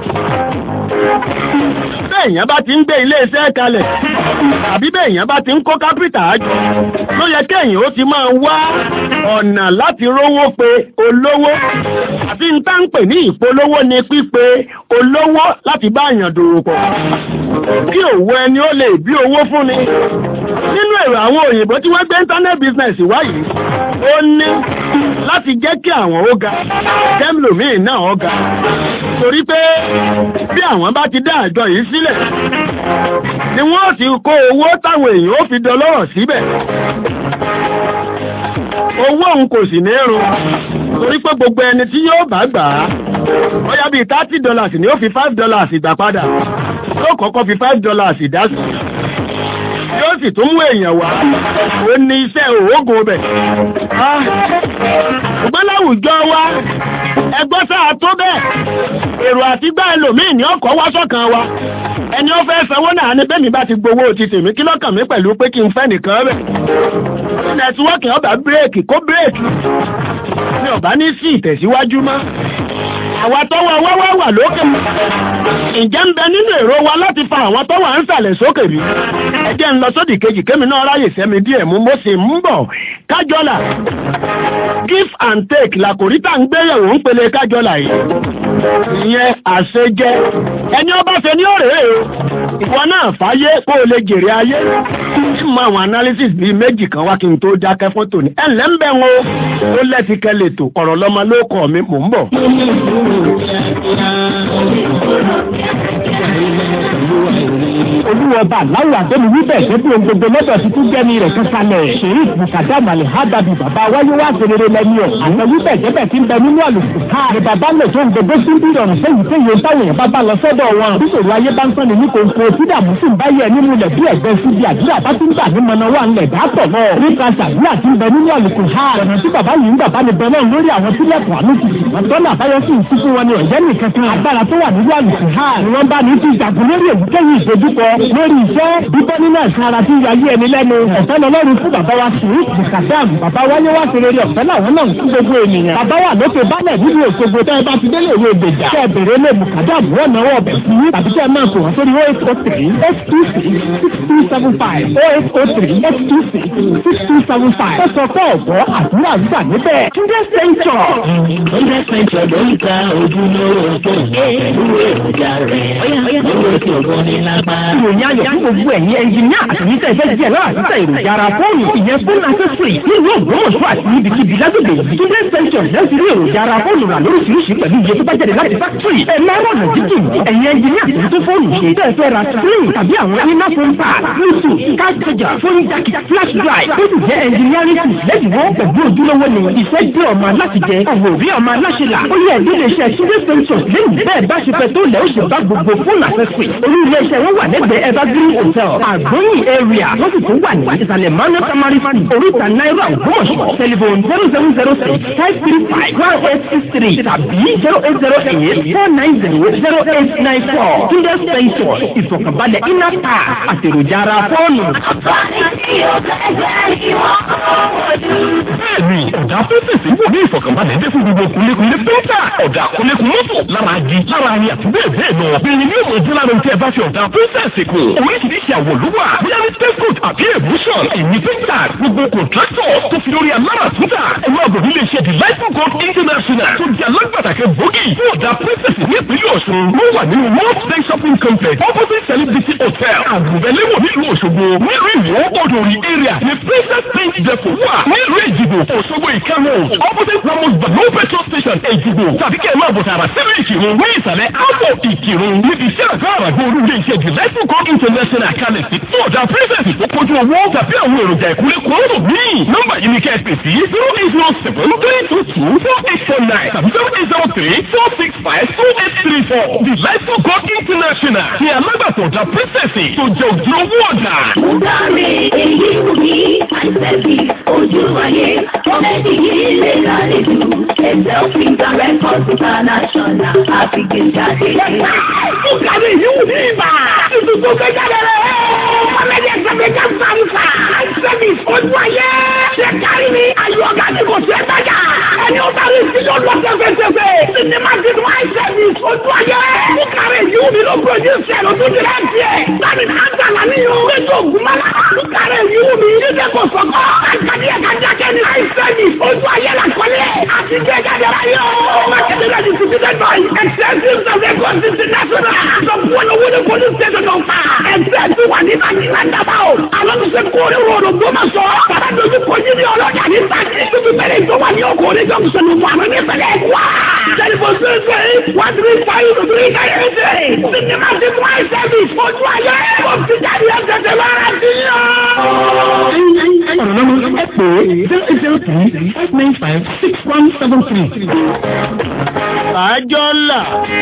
bẹ́ẹ̀yàn bá ti ń gbé ilé iṣẹ́ kalẹ̀ àbí bẹ́ẹ̀yàn bá ti ń kó kápítà àjọ ló yẹ kéèyàn ó ti máa wá ọ̀nà láti rówó pé olówó àti ń tá ń pè ní ìpolówó ni pípe olówó láti bá àyàn dòwò pọ̀ kí òwò ẹni ó lè bí owó fún ni nínú èrò àwọn òyìnbó tí wọ́n gbé internet business wáyìí ó ní láti jẹ́ kí àwọn ó ga jẹ́mìlòmíì náà ó ga torí pé bí àwọn bá ti dá àjọ yìí sílẹ̀ ni wọ́n ti kó owó táwọn èèyàn ó fi dọlọ́rọ̀ síbẹ̀ owó òun kò sì ní run torí pé gbogbo ẹni tí yóò bá gbà á bóyá bíi thirty dollars ni ó fi five dollars gbà padà yóò kọ́kọ́ fi five dollars dá sí yóò sì tún mú èèyàn wá ó ní iṣẹ́ òógùn bẹ̀. ṣùgbọ́n láwùjọ wa ẹgbọ́n sáà tó bẹ́ẹ̀ èrò àti gbá ẹlòmíì ní ọkọ̀ wá sọ́kàn wa ẹni ó fẹ́ sanwó náà ní bẹ́ẹ̀ mi bá ti gbowó ti tèmi kí lọ́kàn mi pẹ̀lú pé kí n fẹ́ nìkan rẹ̀ nẹtíwọ́ọ̀kì ọba bírèkì kó bírèkì ní ọba ní sí ìtẹ̀síwájú mọ́ àwa tọ́wọ́ wáwá wà lókè ǹjẹ́ ń bẹ nínú èrò wa láti fa àwọn tọ́wọ́ ń sàlẹ̀ sókè bí ẹjẹ́ ń lọ sódì kejì kémi náà ráyè sẹ́mi díẹ̀ mú mo sì ń bọ̀ kájọ́là give and take làkòrí tá ń gbéyẹ̀wò ń pele kájọ́là yìí ìyẹn àṣejẹ ẹni ọba ṣe ní ọ̀rẹ́ o ìwọ náà fàáyé kó o lè jèrè ayé tí mo àwọn analysis bíi méjì kan wá kí n tó dákẹ́ fún tòní ẹ̀ ǹlẹ́ ń bẹ̀ wọn o ó lẹ́ti kẹ́lẹ̀ tó ọ̀rọ̀ lọ́mọ ló kọ́ mi mò ń bọ̀. olúwọba aláwọ̀ àdéhùn wíbẹ̀ ṣẹ́bí ohun gbogbo lọ́dọ̀ ti tún jẹ́ni rẹ̀ kankanlẹ̀ ṣèyí bùkàdá màlẹ̀ hábàbí bàbá wáyé wá serere lẹ́ni ọ̀ àtẹ wíbẹ̀ jẹ́bẹ̀ tí ń bẹ nínú àlùkò ká ní bàbá lè tó ń gbogbo sí bí ìrọ̀rùn sẹ́yìn sẹ́yìn táwọn èèyàn bá bá lọ sọ́dọ̀ wọn bíṣòro ayé bá ń sọ ní kòkó tí dààmú sì ń bá yẹ nínú ilẹ̀ bí ẹ̀gbẹ́ sí bí àdúrà bá ti ń gbà ní mọ̀nà wà ńlẹ̀ dáàtọ̀ náà nípa sàdúrà tí ń bẹ nínú àlùkò ha ọ̀nà tí bàbá yìí ń gbà bá ní bẹ náà lórí àwọn tílẹ̀kùn àánú ti wọ́n tọ́nà àbáyọ sí ìsúkú wọn ni ọ̀jẹ́ nìkan kan agbára tó wà nínú àlùkò ha ni wọ́n bá ní ti ìjàgùn lórí èyíkéyìí ìdojúkọ lórí iṣẹ́ bíbọ́ nínú ẹ̀sán ara tí yayé ẹni lẹ́nu ọ̀fẹ́ lọ́lọ́run fún bàbá wa sí bùkàdàm bàbá wáyé wá sí rere ọ̀fẹ́ làwọn náà ń kú gbogbo ènìyàn bàbá wà lókè bálẹ̀ nínú òṣogbo tẹ́ ẹ bá ti délé ìwé ìgbèjà kẹ́ ẹ bèrè lé bùkàdàm wọ́n náwó ọbẹ̀ sí tàbí kẹ́ ẹ máa pè wọ́n sórí eight oh three eight two six six two seven five eight oh three eight two six six two seven five ó sọ fún ọ̀gbọ́ àdúrà gbà níbẹ̀ túndé sẹ́ńtọ̀. Túndé sẹ́ńtọ̀ ló ń ta ojúlówó tó ń bọ̀ pẹ̀lú èròjà rẹ̀. Lówó tí ògùn ní lápá. ìròyìn ayọ̀ fún gbogbo ẹ̀yin ẹnjìníà àtẹ̀yìntẹ̀ ìfẹ́ díẹ̀ náà àtúntà èròjà ara fóònù ìyẹn fóònù accessory nílùú ògbómọ̀ṣọ́ àti níbikíbi lágbègbè yìí túndé sẹ́ńtọ̀n lẹ́sìn rí èròjà ara fóònù rà lóríṣiríṣi pẹ̀lú iye tó bá jáde láti fákítírì ẹ̀ máa rọ̀nà jíjìn ẹ̀yin ẹnjìníà tó tó fóònù ṣe tẹ́ ẹ fẹ́ ra screen tàbí àwọn iná phone pad bluetooth card charger phone jack flash drive tó sì jẹ́ engineering tools lẹ́dínwó pẹ̀lú ojúlówó ni ìfẹ́ dé ọmọ aláti jẹ òwò rí ọmọ aláṣẹ là ó yẹ ìdílé iṣẹ́ túndé sẹ́ńtọ̀n lẹ́yìn bẹ́ẹ̀ bá ṣe fẹ́ tó lẹ́ ó ṣe bá gbogbo fóònù accessory olú ilé iṣẹ́ wọn wà lẹ́gbẹ̀ẹ́ evergreen hotel àgbóyìn area wọ́n sì tún wà ní ìsàlẹ̀ manu tamari street oríta náírà ògbómọ̀ṣọ́ telephone zero seven zero six five three five one eight six three tàbí zero eight zero eight four nine zero zero eight nine four túndé sẹ́ńtọ̀n ìfọ̀kànbalẹ̀ iná ta àtèròjà ara fóònù. Bẹ́ẹ̀ni, ọ̀dà fẹ́fẹ̀sì wò ní ìfọ̀kànbalẹ̀ dé fún gbogbo kúlékúlé pẹ́ńtà. Ọ̀dà kúlékún mọ́tò lára agi lára ani àti bẹ́ẹ̀ bẹ́ẹ̀ lọ. Bẹ́ẹ̀ni ní òmò ìdí lára ohun tí ẹ bá fi ọ̀dà fẹ́fẹ̀sì kù. Oríṣiríṣi àwọ̀ ló wà. Bóyá ní textbook àbí evolution. Ẹ̀yin pẹ́ńtà gbogbo kọ̀ntrátọ̀ tó fi lórí alára túntà. Ẹ máa bọ̀ nílé iṣẹ́ Delightful God International tó di alágbàtàkẹ́ gbòógì fún ọ̀dà fẹ́fẹ̀sì ní ìpínlẹ̀ Ọ̀ṣun. Wọ́n wà nínú World Bank Shopping Complex opposite Celebrity Hotel. Àgùnbẹ̀lẹ́wò nílùú Òṣogbo. Nílùú Ìwó Odòrì area ní Princess Paint Depot wà. Nílùú Èjìgbò Òṣogbo Ìkànnì opposite Ramos Bano petrol station Èjìgbò. Tàbí kẹ́ ẹ̀ máa bọ̀ tààrà sílùú Ìkìrun ní ìsàlẹ̀ Ápò Ìkìrun. Níbi iṣẹ́ àgbà àràgbọ́ olú ilé iṣẹ́ Delightful God International kalẹ̀ sí. Fún ọ̀dà Princess tó kojú owó tàbí àwọn èròjà ìkúlé kòórò míì. Nọ́mbà yìí ni kẹ́ ẹ pè sí zero eight zero seven three two two four eight four nine tàbí zero eight zero three four six five two eight three four. Delightful God International ni alágbàtọ̀ ọ̀dà Princess tó jẹ́ òjòwò ọ̀dà. Mùdáre èyí wù mí, àìsẹ̀bí ojú ayé, kọ́mẹ́tì yìí lè lálejò, ẹ̀sẹ̀ òfin gba rẹ́kọ̀dù international, àfìgbè jáde. Mùdáre èyí wù mí ibà. Tuntun tó fẹ́ jáde rẹ̀. Kọ́mẹ́tì ẹ̀sẹ̀ fẹ́ já fàǹfà. Àìsẹ̀bí ojú ayé. Ṣé kárí ni ayọ̀ ọ̀gá ni kò ṣe é tajà? Ẹni ó bá rí sí yóò lọ tẹ́fẹ́tẹ́fẹ́. Sinimá ti dùn àìsẹ̀bí ojú ayé. Mùdáre èyí wù mí ló produce ẹ̀ ló tún dirẹ́ tiẹ̀. Sani àgbà làníyàn. Ètò ògùnmọ́lá. Mùdáre èyí wù mí. Jíjẹ kò sọ̀kọ́. Àìsàdí ẹ̀ka jákẹ́ ni àìsẹ̀bí ojú ayé la kọ́lé. Àti jẹ́ jáde ráyọ̀. Mákẹ́tẹ̀ náà ti ti dẹ́ báyìí. Extensive survey course international. Sọ̀kú ọ̀nà owó ni police station náà fà. Ẹgbẹ́ ti wà ní Bàtí Lándàbà o. Àwọn tó ṣe kórè ròdò gbọ́mọ̀sọ̀. Bàbá dojú kojú ní ọlọ́jà ní Bàtí. Bíbí bẹ̀rẹ̀ tó wà ní ọkọ̀ orí junction fún àwọn onífẹ̀lẹ̀ wá. Tẹlifon ṣẹṣẹ one three five three nine eight eight. Sinimá ti mú àìsàn ojú ayé. Kò sí jáde ẹsẹ̀ tẹ lọ́ra sí ọ̀rọ̀ lọ́mọ ẹ pè é zero eight zero three five nine five six one seven three. àjọ ńlá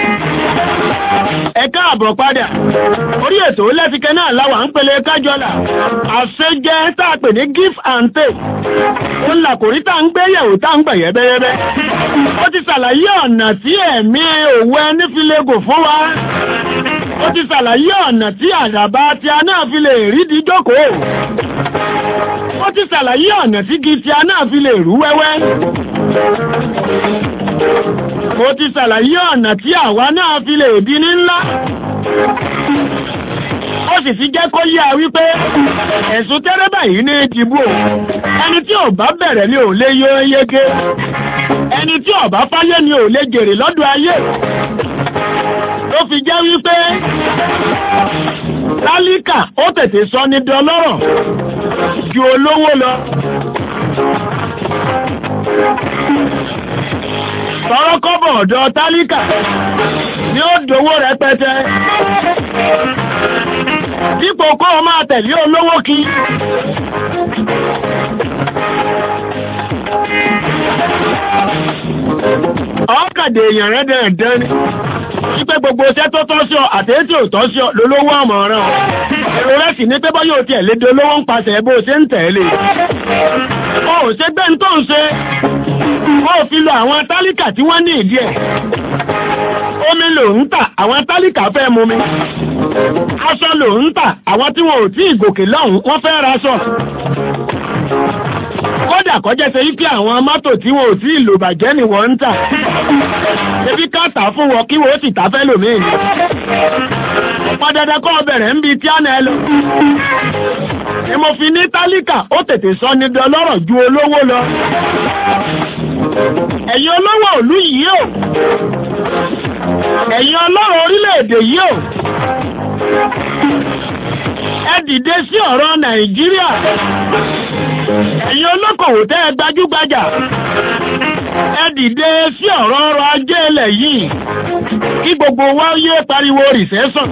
ẹ káàbọ̀ padà orí ètò lẹ́fikẹ́ náà láwà ń pele kájọ́là àṣejẹ́ tá a pè ní give and take ó là kò rí tá a ń gbé yẹ̀wò tá a ń gbà yẹ́bẹ́yẹ́bẹ́ ó ti ṣàlàyé ọ̀nà tí ẹ̀mí òwú ẹni fi lè gò fún wa ó ti ṣàlàyé ọ̀nà tí àdàbà tí a náà fi lè rí di jókòó ó ti ṣàlàyé ọ̀nà tí igi tí a náà fi lè rú wẹ́wẹ́ mo ti ṣàlàyé ọ̀nà tí àwa náà fi lè di ní ńlá ó sì ti jẹ́ kó yá wípé ẹ̀sùn tẹ́rẹ́bà yìí ní ìdìbò ẹni tí ò bá bẹ̀rẹ̀ ni ò lè yọ yege ẹni tí ò bá fáyé ni ò lè jèrè lọ́dọ̀ ayé ló fi jẹ́ wípé tálíkà ó tètè sọ ní dọlọ́rọ̀ ju olówó lọ tọrọ kọ́bọ̀ ọ̀dọ̀ tálíkà ni ó dówó rẹpẹtẹ dípò kó o máa tẹ̀lé olówó kí ọ̀kàdé èèyàn rẹ̀ dẹ̀ẹ̀dẹ́ ni wípé gbogbo iṣẹ́ tó tọ́ sí ọ àtẹ́tí ò tọ́ sí ọ lólówó àmọ̀ràn èrò rẹ̀ sì ní pé bọ́ yóò tiẹ̀ lédè olówó ń pasẹ̀ bó ṣe ń tẹ̀lé o ò ṣe gbé ń tó ń ṣe ó fi lọ àwọn tálíkà tí wọ́n ní ìdí ẹ̀ omi lò ń tà àwọn tálíkà fẹ́ mu mi aṣọ lò ń tà àwọn tí wọn ò tí ì gòkè lọ́hùn wọ́n fẹ́ raṣọ kódà kọjá ṣe yí pé àwọn mọ́tò tí wọn ò tí ì lò bàjẹ́ ni wọ́n ń tà ebi ká tà fún wọn kí wọ́n sì tà fẹ́ lòmíì ni padàdà kọ́ bẹ̀rẹ̀ ń bi tí a nà ẹ lọ ni mo fi ní tálíkà ó tètè sọ ní dọlọ́rọ̀ ju olówó lọ ẹ̀yin olówó òlú yìí o ẹ̀yin ọlọ́rọ̀ orílẹ̀-èdè yìí o ẹ dìde sí ọ̀rọ̀ nàìjíríà ẹ̀yin olókòwò tẹ́ ẹ gbajúgbajà ẹ dìde sí ọ̀rọ̀ ọrọ̀ ajé ilẹ̀ yìí kí gbogbo wa yé pariwo rìsẹ́sọ̀n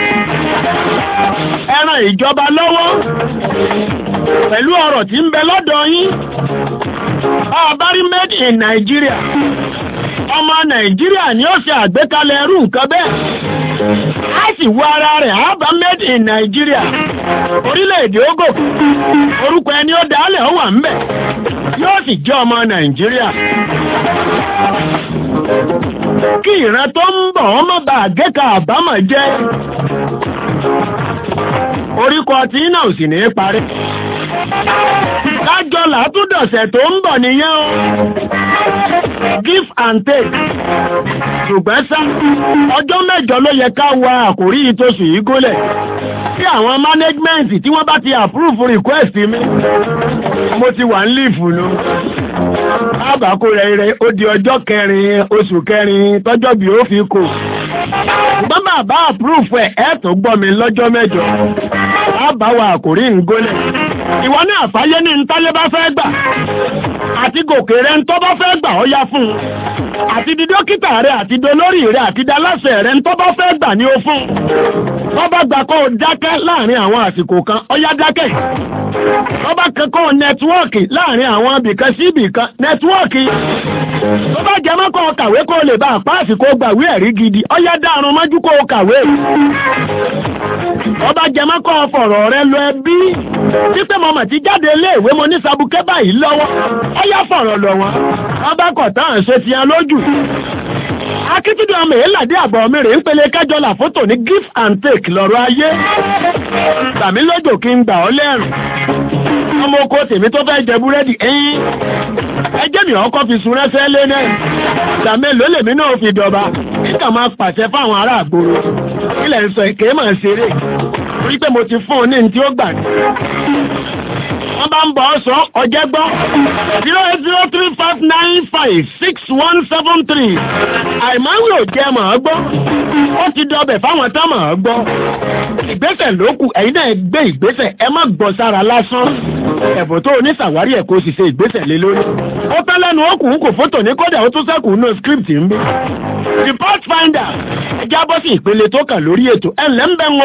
ẹ ran ìjọba lọ́wọ́ pẹ̀lú ọ̀rọ̀ tí ń bẹ lọ́dọ̀ yín ọ̀bárí made in Nigeria ọmọ Nàìjíríà ni ó ṣe àgbékalẹ̀ ẹrú nǹkan bẹ́ẹ̀ a sì wọ ara rẹ̀ àbá made in Nigeria orílẹ̀-èdè ogo orúkọ ẹni ó dálẹ̀ ó wà ń bẹ̀ yóò sì jẹ́ ọmọ Nàìjíríà kí ìran tó ń bọ̀ wọ́n má bàa gẹ́ka àbámọ̀ jẹ́ oríkọ tí náà sì ní parí kájọ làtúndọ̀sẹ̀ tó ń bọ̀ nìyẹn o give and take ṣùgbọ́n sá ọjọ́ mẹ́jọ ló yẹ ká wa àkórí ìtòsù yìí gólẹ̀ tí àwọn management tí wọ́n bá ti approve request mi mo ti wà ń lífù nu àbákò rẹ̀ rẹ̀ ó di ọjọ́ kẹrin oṣù kẹrin tọ́jọ́ bí ó fi kò ṣùgbọ́n bàbá approve ẹ̀ ẹ̀ tó gbọ́ mi lọ́jọ́ mẹ́jọ àbá wa àkórí ń gólẹ̀ ìwọ náà fàyè ní ntálé bá fẹ́ gbà àti gòkè rẹ ntọ́ bá fẹ́ gbà ọ́ yá fún un àti di dókítà rẹ àti dolórí rẹ àti daláṣẹ rẹ ntọ́ bá fẹ́ gbà ní o fún un wọ́n bá gbà kó o dákẹ́ láàrin àwọn àsìkò kan ọ́ yá dákẹ́ wọ́n bá kẹ́kọ́ nẹ́tíwọ́ọ̀kì láàrin àwọn ibìkan sí ibìkan nẹ́tíwọ́ọ̀kì tó bá jẹ mọ́kọ́ kàwé kó o lè bá àpá àsìkò gbàwé ẹ̀rí gidi ọ́ yá dárun mọ́jú kó o kàwé wọ́n bá jẹ mọ́kọ́ fọ̀rọ̀ rẹ lọ ẹbí títẹ́ mọ́ mà ti jáde iléèwé mo ní sabukẹ́ báyìí lọ́wọ́ ó yá fọ̀rọ̀ lọ wọn wọ́n bá kọ̀ tán ṣe ti hàn lójú. akíntúndì ọmọ èélàdé àbọ̀ mi rè ń pele kẹjọ là fótò ní give and take lọ́rọ̀ ayé tàmí lójò kí n gbà ọ́ lẹ́rùn ọmọ oko tèmi tó fẹ́ jẹ búrẹ́dì ẹ̀yìn ẹjẹ́ mi ọkọ̀ fi sun rẹ́sẹ́ lé náà tàmí èlò lèmi náà fi dọ̀ba kíkà máa pàṣẹ fáwọn ará àgbòrò ilẹ̀ ń sọ èké máa ṣeré torí pé mo ti fún un ní ní tí ó gbà ní wọ́n bá ń bọ̀ ọ́ sọ ọjẹ́ gbọ́ zero eight zero three five nine five six one seven three àìmáwí ò jẹ́ mọ̀ ọ́ gbọ́ ó ti dọbẹ̀ fáwọn tán mọ̀ ọ́ gbọ́ ìgbésẹ̀ ló kù ẹ̀yin náà gbé ìgbésẹ̀ ẹ má gbọ́ sára lásán ẹ̀bùn tó oníṣàwárí ẹ̀ kó sì ṣe ìgbésẹ̀ lé lórí ó tán lẹ́nu ó kù ń kò fótò ní kódà ó tún sẹ́kù nínú script ń bí report finder ẹ jábọ́ sí ìpele tó kàn lórí ètò ẹ̀ ńlẹ́ ń bẹ́ ń wo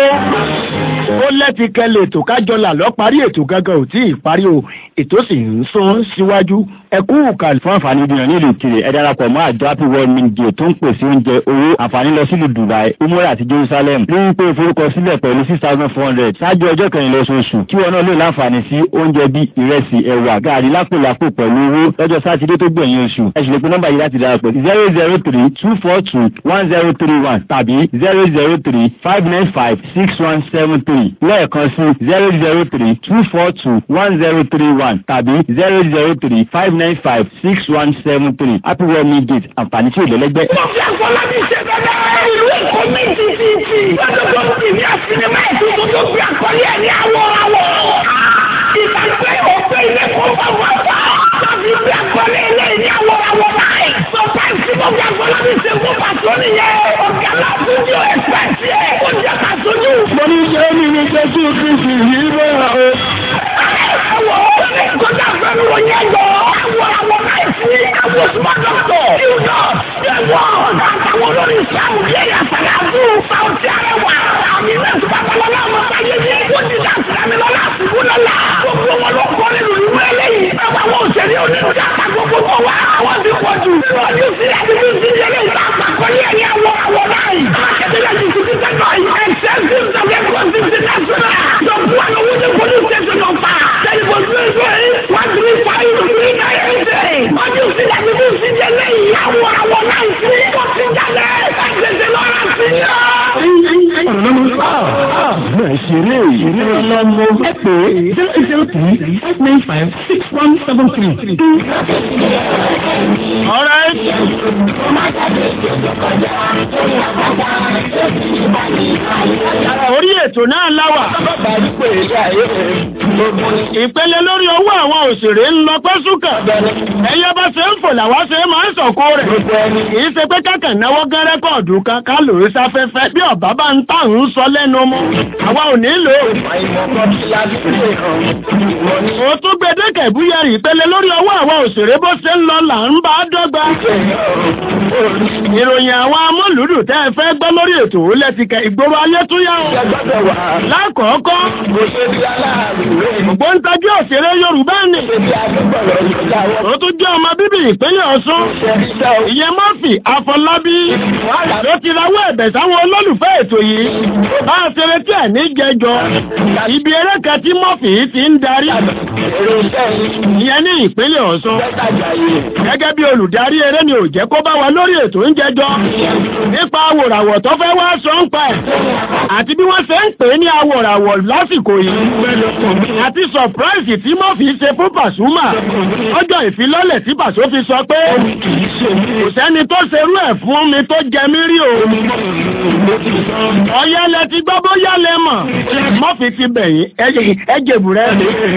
ó lẹ́ti kẹlẹ̀ ètò kájọlà lọ parí ètò gángan ò tí ì parí o ètò sì ń sún síwájú ẹkú kàlí. fún àǹfààní ìdíyàn nílùú kiri ẹ darapọ̀ mọ́ àjọ happy world media tó ń pèsè oúnjẹ owó àǹfààní lọ sílùú dubai umrah àti jerusalem rí i pé ìforúkọsílẹ̀ pẹ̀lú six thousand four hundred ṣáájú ọjọ́ kẹrìnlá oṣooṣù kí wọn náà lè láǹfààní sí oúnjẹ bí ìrẹsì ẹ̀wà gààrí lápòlápò pẹ̀lú owó lọ́jọ́ sátidé tó gbẹ̀yìn oṣù ẹ sì lè pe nọ́mbà yìí láti darapọ̀ zero zero three two four two one zero three one tàbí zero zero three five nine five six one seven three lẹ́ẹ̀kan sí zero zero three two four two one zero three one tàbí zero zero three five nine five six one seven three happy world meal gate àǹfààní tí ò lẹ́lẹ́gbẹ́. mo fi àfọlábí ṣe bẹ́ẹ̀ ìlú èkó mi ti ti ti lọ́dọ̀ tó ti ní àsinimá ètùtù tó fi àkọlé ẹ̀ ní àwọ̀ àwọ̀. ìgbàgbé òfin ilé kó bá wà fà. láti fi àkọlé ilé ní àwọ̀ àwọ̀ báyìí. sọ́pàá tí mo fi àfọlábí ṣe fún pàtó nìyẹn. ọ̀gá láti ní o ẹ̀fẹ̀sì ẹ̀. ó jẹ́ ká sojú. mo ní jẹ́ mi ní jésù kristi yìí bẹ́ẹ̀ o. Àwọ̀ kọjá fẹ́mi wọ̀ yẹn lọ. Àwọ̀ àwọ̀ náà sí àwọ̀ smart doctor. Yúdọ̀ ẹ̀wọ̀n àtàwọn olórí ìsàmù yẹ yàtàlá fún Sáwùtì Arẹwà. Àmì mẹ́tò babalọ́lá ọmọ sáyé ní kó ti dá sílámi lọ́la àsìkò lọ́la. Gbogbo wọn lọ kọ́ nínú ìlú eléyìí. Ẹ̀wọ̀n àwọn òṣèré onírú dàgbà gbogbo bọ̀ wá. Àwọn ti pọ̀ jù. Ìrọ̀lẹ́ òsì àti bí òsì yẹn lè ta àgbàkọ́lé ẹ̀yẹ àwọ̀ àwọ̀ náà. Akẹ́tẹ̀lẹ́ ti ti ti tẹ́lọ̀ yìí. Ẹ̀sẹ̀ ti ń sọ̀rọ̀ ẹ̀kọ́ sí ti náà sọ̀rọ̀. Dọ̀kú àwọn owó police station ọ̀fà. Telephone three three one three five three nine eight eight. Ọdún òsì àti bí òsì yẹn lẹ́yìn. Àwọ̀ àwọ̀ náà sí. Ó ti jalè. Ẹ̀sẹ̀ lọ́ra sí i. ọ̀rọ̀ náà máa ṣeré ìṣeré ọlọ́mọ ẹ pé zero eight zero three five nine five six one seven three. All right. orí ètò ètò náà láwà. ìpele lórí owó àwọn òṣèré ń lọ pẹ́sùkà. ẹyẹ bá ṣe ń fò làwa ṣe máa ń sọ̀kò rẹ̀. kì í ṣe pé kákan náwó gán rẹ́kọ̀dù kan ká lò ó sáfẹ́fẹ́ bí ọ̀bá bá ń tà ń sọ lẹ́nu mú. àwa ò nílò. ó tún gbẹdẹkẹ búyẹrì ìpele lórí owó àwọn òṣèré bó ṣe ń lọ là ń bá dọ́gba. ìròyìn àwọn amúlùdù tẹ́ ẹ fẹ́ gbọ́ lórí ètò lẹ́tìkẹ́ ìgboro ayé tún yá o. lákọ̀ọ́kọ́ ògbóǹtagí òṣèré yorùbá ni. ó tún jẹ́ ọmọ bíbí ìpínlẹ̀ ọ̀ṣun. ìyẹn mọ́fì àfọlábí ló ti rawọ́ ẹ̀bẹ̀ sáwọn olólùfẹ́ ètò yìí. bá a ṣe retí ẹ̀ ní jẹjọ. ibi eré kan tí mọ́fì yìí ti ń darí. ìyẹn ní ìpínlẹ̀ ọ̀ṣun. gẹ́gẹ́ bí olùdarí eré ni ò jẹ́ kó bá wa lórí ètò ń jẹjọ. nípa awòràwọ̀ tó fẹ́ wá sọ ń pa ẹ̀. àti bí wọ́n ṣe ń pè é ní awòràwọ̀ lásìkò yìí. àti sọ̀práìsì tí mọ́fì ṣe fún pàṣúmà. ọjọ́ ìfilọ́lẹ̀ tí pàṣọ fi sọ pé kò sẹ́ni tó ṣerú ẹ̀ fún mi tó jẹ mí rí o. ọ̀yẹ́lẹ̀ ti gbọ́ bóyá lẹ mọ̀. mọ́fì ti bẹ̀yìn ẹ̀jẹ̀bù rẹ̀.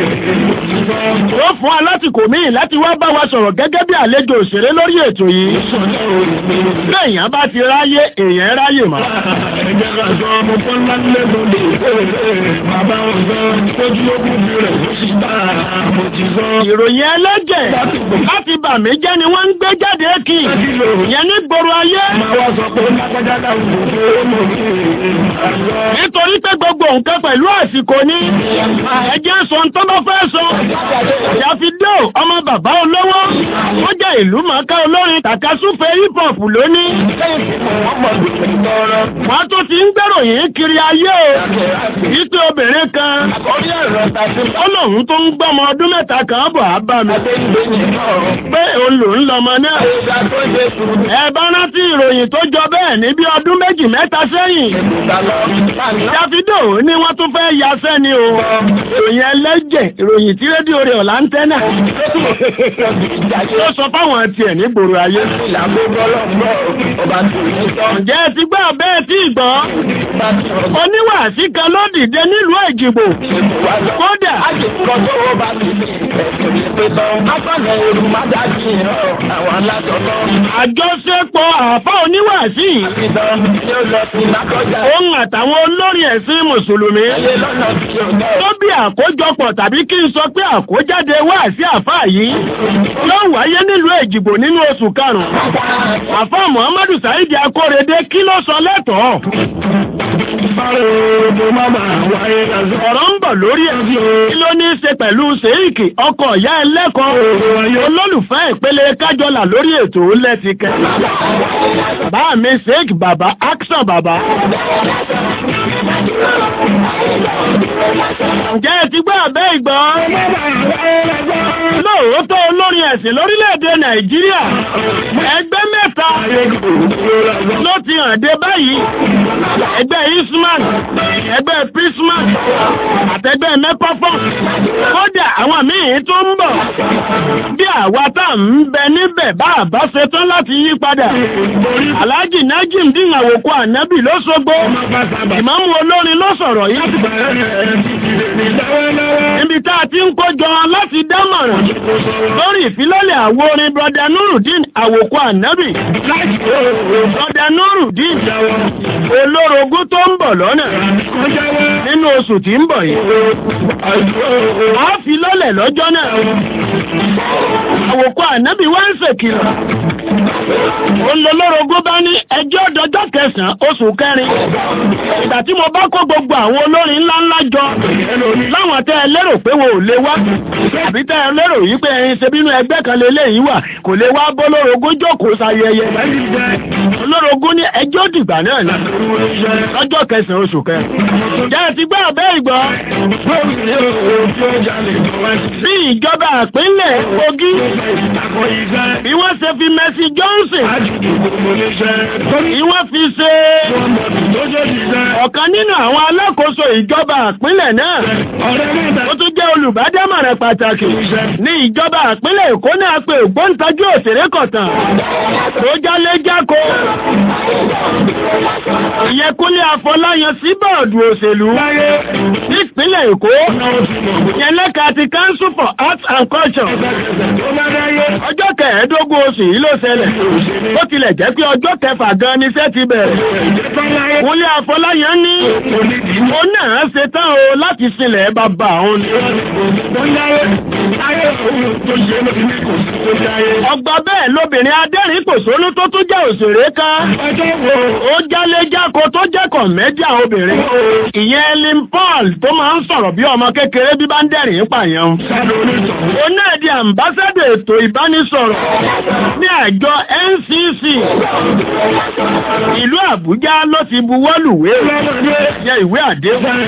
ó fún alásìkò míì láti wá bá wa sọ̀rọ̀ gẹ́gẹ́ bí àlejò òṣèré lórí ètò yìí. Bẹ́ẹ̀yàn bá ti ráyé èèyàn ráyè mọ́. Ẹ̀jẹ̀ ká sọ ọmọ Bọ́lá lẹ́gbọ̀n lè bàbá ọ̀sán tójú lókùn bí rẹ̀ ó sì bá mo ti sọ. Ìròyìn ẹlẹ́jẹ̀ láti bà mí jẹ́ ni wọ́n ń gbé jáde kí. Ìyẹn ní gbòòrò ayé. Máa wá sọ pé lágbájá dáhùn kò tó mọ̀ ní Nítorí pé gbogbo nǹkan pẹ̀lú àsìkò ní. Ẹjẹ́ sọ tó bá fẹ́ sọ. Yàfidó ọmọ bàbá olówó. Ó jẹ́ ìlú màkà olórin tàkasúfẹ́ hip hop lónìí. Wọ́n tó ti ń gbèròyìn kiri ayé o. Wípé obìnrin kan. Ó lòun tó ń gbọ́mọ ọdún mẹ́ta kan bọ̀ á bá mi. Pé òun lò ń lọmọ náà. Ẹ bá rántí ìròyìn tó jọ bẹ́ẹ̀ ní bí ọdún méjì mẹ́ta sẹ́yìn. Davido ní wọ́n tún fẹ́ yaṣẹ́ ni o. Ìròyìn ẹlẹ́jẹ̀ ìròyìn tí rédíò rẹ̀ ọ̀la ń tẹ́nà. Ó sọ fáwọn tiẹ̀ ní gbòòrò ayé. Ǹjẹ́ ẹ ti gbọ́ bẹ́ẹ̀ tí ìgbọ́? Oníwàásí kan ló dìde nílùú Èjìgbò. Kódà. Àjọṣepọ̀ àfá oníwàásí. Òun àtàwọn olórin ẹ̀sìn Mùsùlùmí. Tó bí àkójọpọ̀ tàbí kí n sọ pé àkójáde wáàsí àfá yìí. Yóò wáyé nílùú Èjìgbò nínú oṣù karùn-ún. Àfá Muhammadu Saidi Akórèdé kí ló sọ lẹ́tọ̀ọ́? Ọ̀rọ̀ ń bọ̀ lórí ẹ̀. Kí ló ní í ṣe pẹ̀lú Ṣèyíkì ọkọ̀ ìyá ẹlẹ́kọ̀ọ́ olólùfẹ́ ìpele kájọlà lórí ètò lẹ́tìkẹ́. Bá mi Ṣèyíkì bàbá Action bàbá. Ǹjẹ́ ẹ ti gbọ́ àbẹ́ ìgbọ́? Lóòótọ́ olórin ẹ̀sìn lórílẹ̀-èdè Nàìjíríà. Ẹgbẹ́ mẹ́ta ló ti hàn dé báyìí. Ẹgbẹ́ Isman, ẹgbẹ́ Prisman, àtẹgbẹ́ Mẹ́pọ́fọ́. Kódà àwọn míì tó ń bọ̀. Bí àwa tá ń bẹ níbẹ̀ bá àbá ṣetán láti yí padà. Alhaji Najim dín àwòkọ́ ànábì ló ṣogbo. Ìmáàmù olórin ló sọ̀rọ̀ yìí. Níbi tá a ti ń kójọ láti dámọ̀ràn lórí ìfilọ́lẹ̀ àwo orin Brọ̀dà Nurudeen àwòkọ́ ànábì. Brọ̀dà Nurudeen olórogún tó ń bọ̀ lọ́nà nínú oṣù tí ń bọ̀ yìí. A fi lọ́lẹ̀ lọ́jọ́ náà. Àwòkọ́ ànábì wá ń ṣèkìlọ̀. Olólórogún bá ní ẹjọ́ dọjọ́ kẹsàn-án oṣù kẹrin. Ìgbà tí mo bá kó gbogbo àwọn olórin ńláńlá jọ láwọn tẹ́ ẹ lérò pé wo ò lè wá. Àbí tẹ́ ẹ lérò yìí pé ẹyin ṣe bínú ẹgbẹ́ kan lélẹ́yìí wà kò lè wá bólórogún jókòó sayẹyẹ. Olórogún ní ẹjọ́ dìgbà náà ni lọ́jọ́ kẹsàn-án oṣù kẹrin. Jẹ́ ẹ ti gbọ́ àbẹ́ ìgbọ́. Bí ìjọba àpínlẹ̀ Kogi bí wọ́n ṣe fi Mercy Johnson bí wọ́n fi ṣe ọ̀kan nínú àwọn alákòóso ìjọba àpínlẹ̀ náà ó tún jẹ́ olùbádámọ̀ràn pàtàkì ní ìjọba àpínlẹ̀ Èkó náà pé ògbóǹtajú òṣèré kọ̀tàn tó jálé jáko ìyẹn kúnlé afọláyan sí bọ́ọ̀dù òṣèlú nípínlẹ̀ èkó ìyẹn lẹ́ka ti council for arts and culture ọjọ́ kẹẹ̀ẹ́dógún oṣù yìí ló ṣẹlẹ̀ ó tilẹ̀ jẹ́ pé ọjọ́ kẹfà gan ni iṣẹ́ ti bẹ̀rẹ̀ kúnlé afọláyan ní ó náà ṣe tán o láti sílẹ̀ bàbá òun ọgbà bẹ́ẹ̀ lóbìnrin adẹ́rìn kòsónú tó tún jẹ́ òṣèré kan ó jáléjáko tó jẹ́ kọ̀mẹ́díà obìnrin ìyẹn Ellen Paul tó máa ń sọ̀rọ̀ bí ọmọ kékeré bí bá ń dẹ̀rìn pààyàn ó náà di àmbásádọ̀ ètò ìbánisọ̀rọ̀ ní àjọ NCC ìlú Àbújá ló ti buwọ́lùwé yẹ ìwé àdéhùn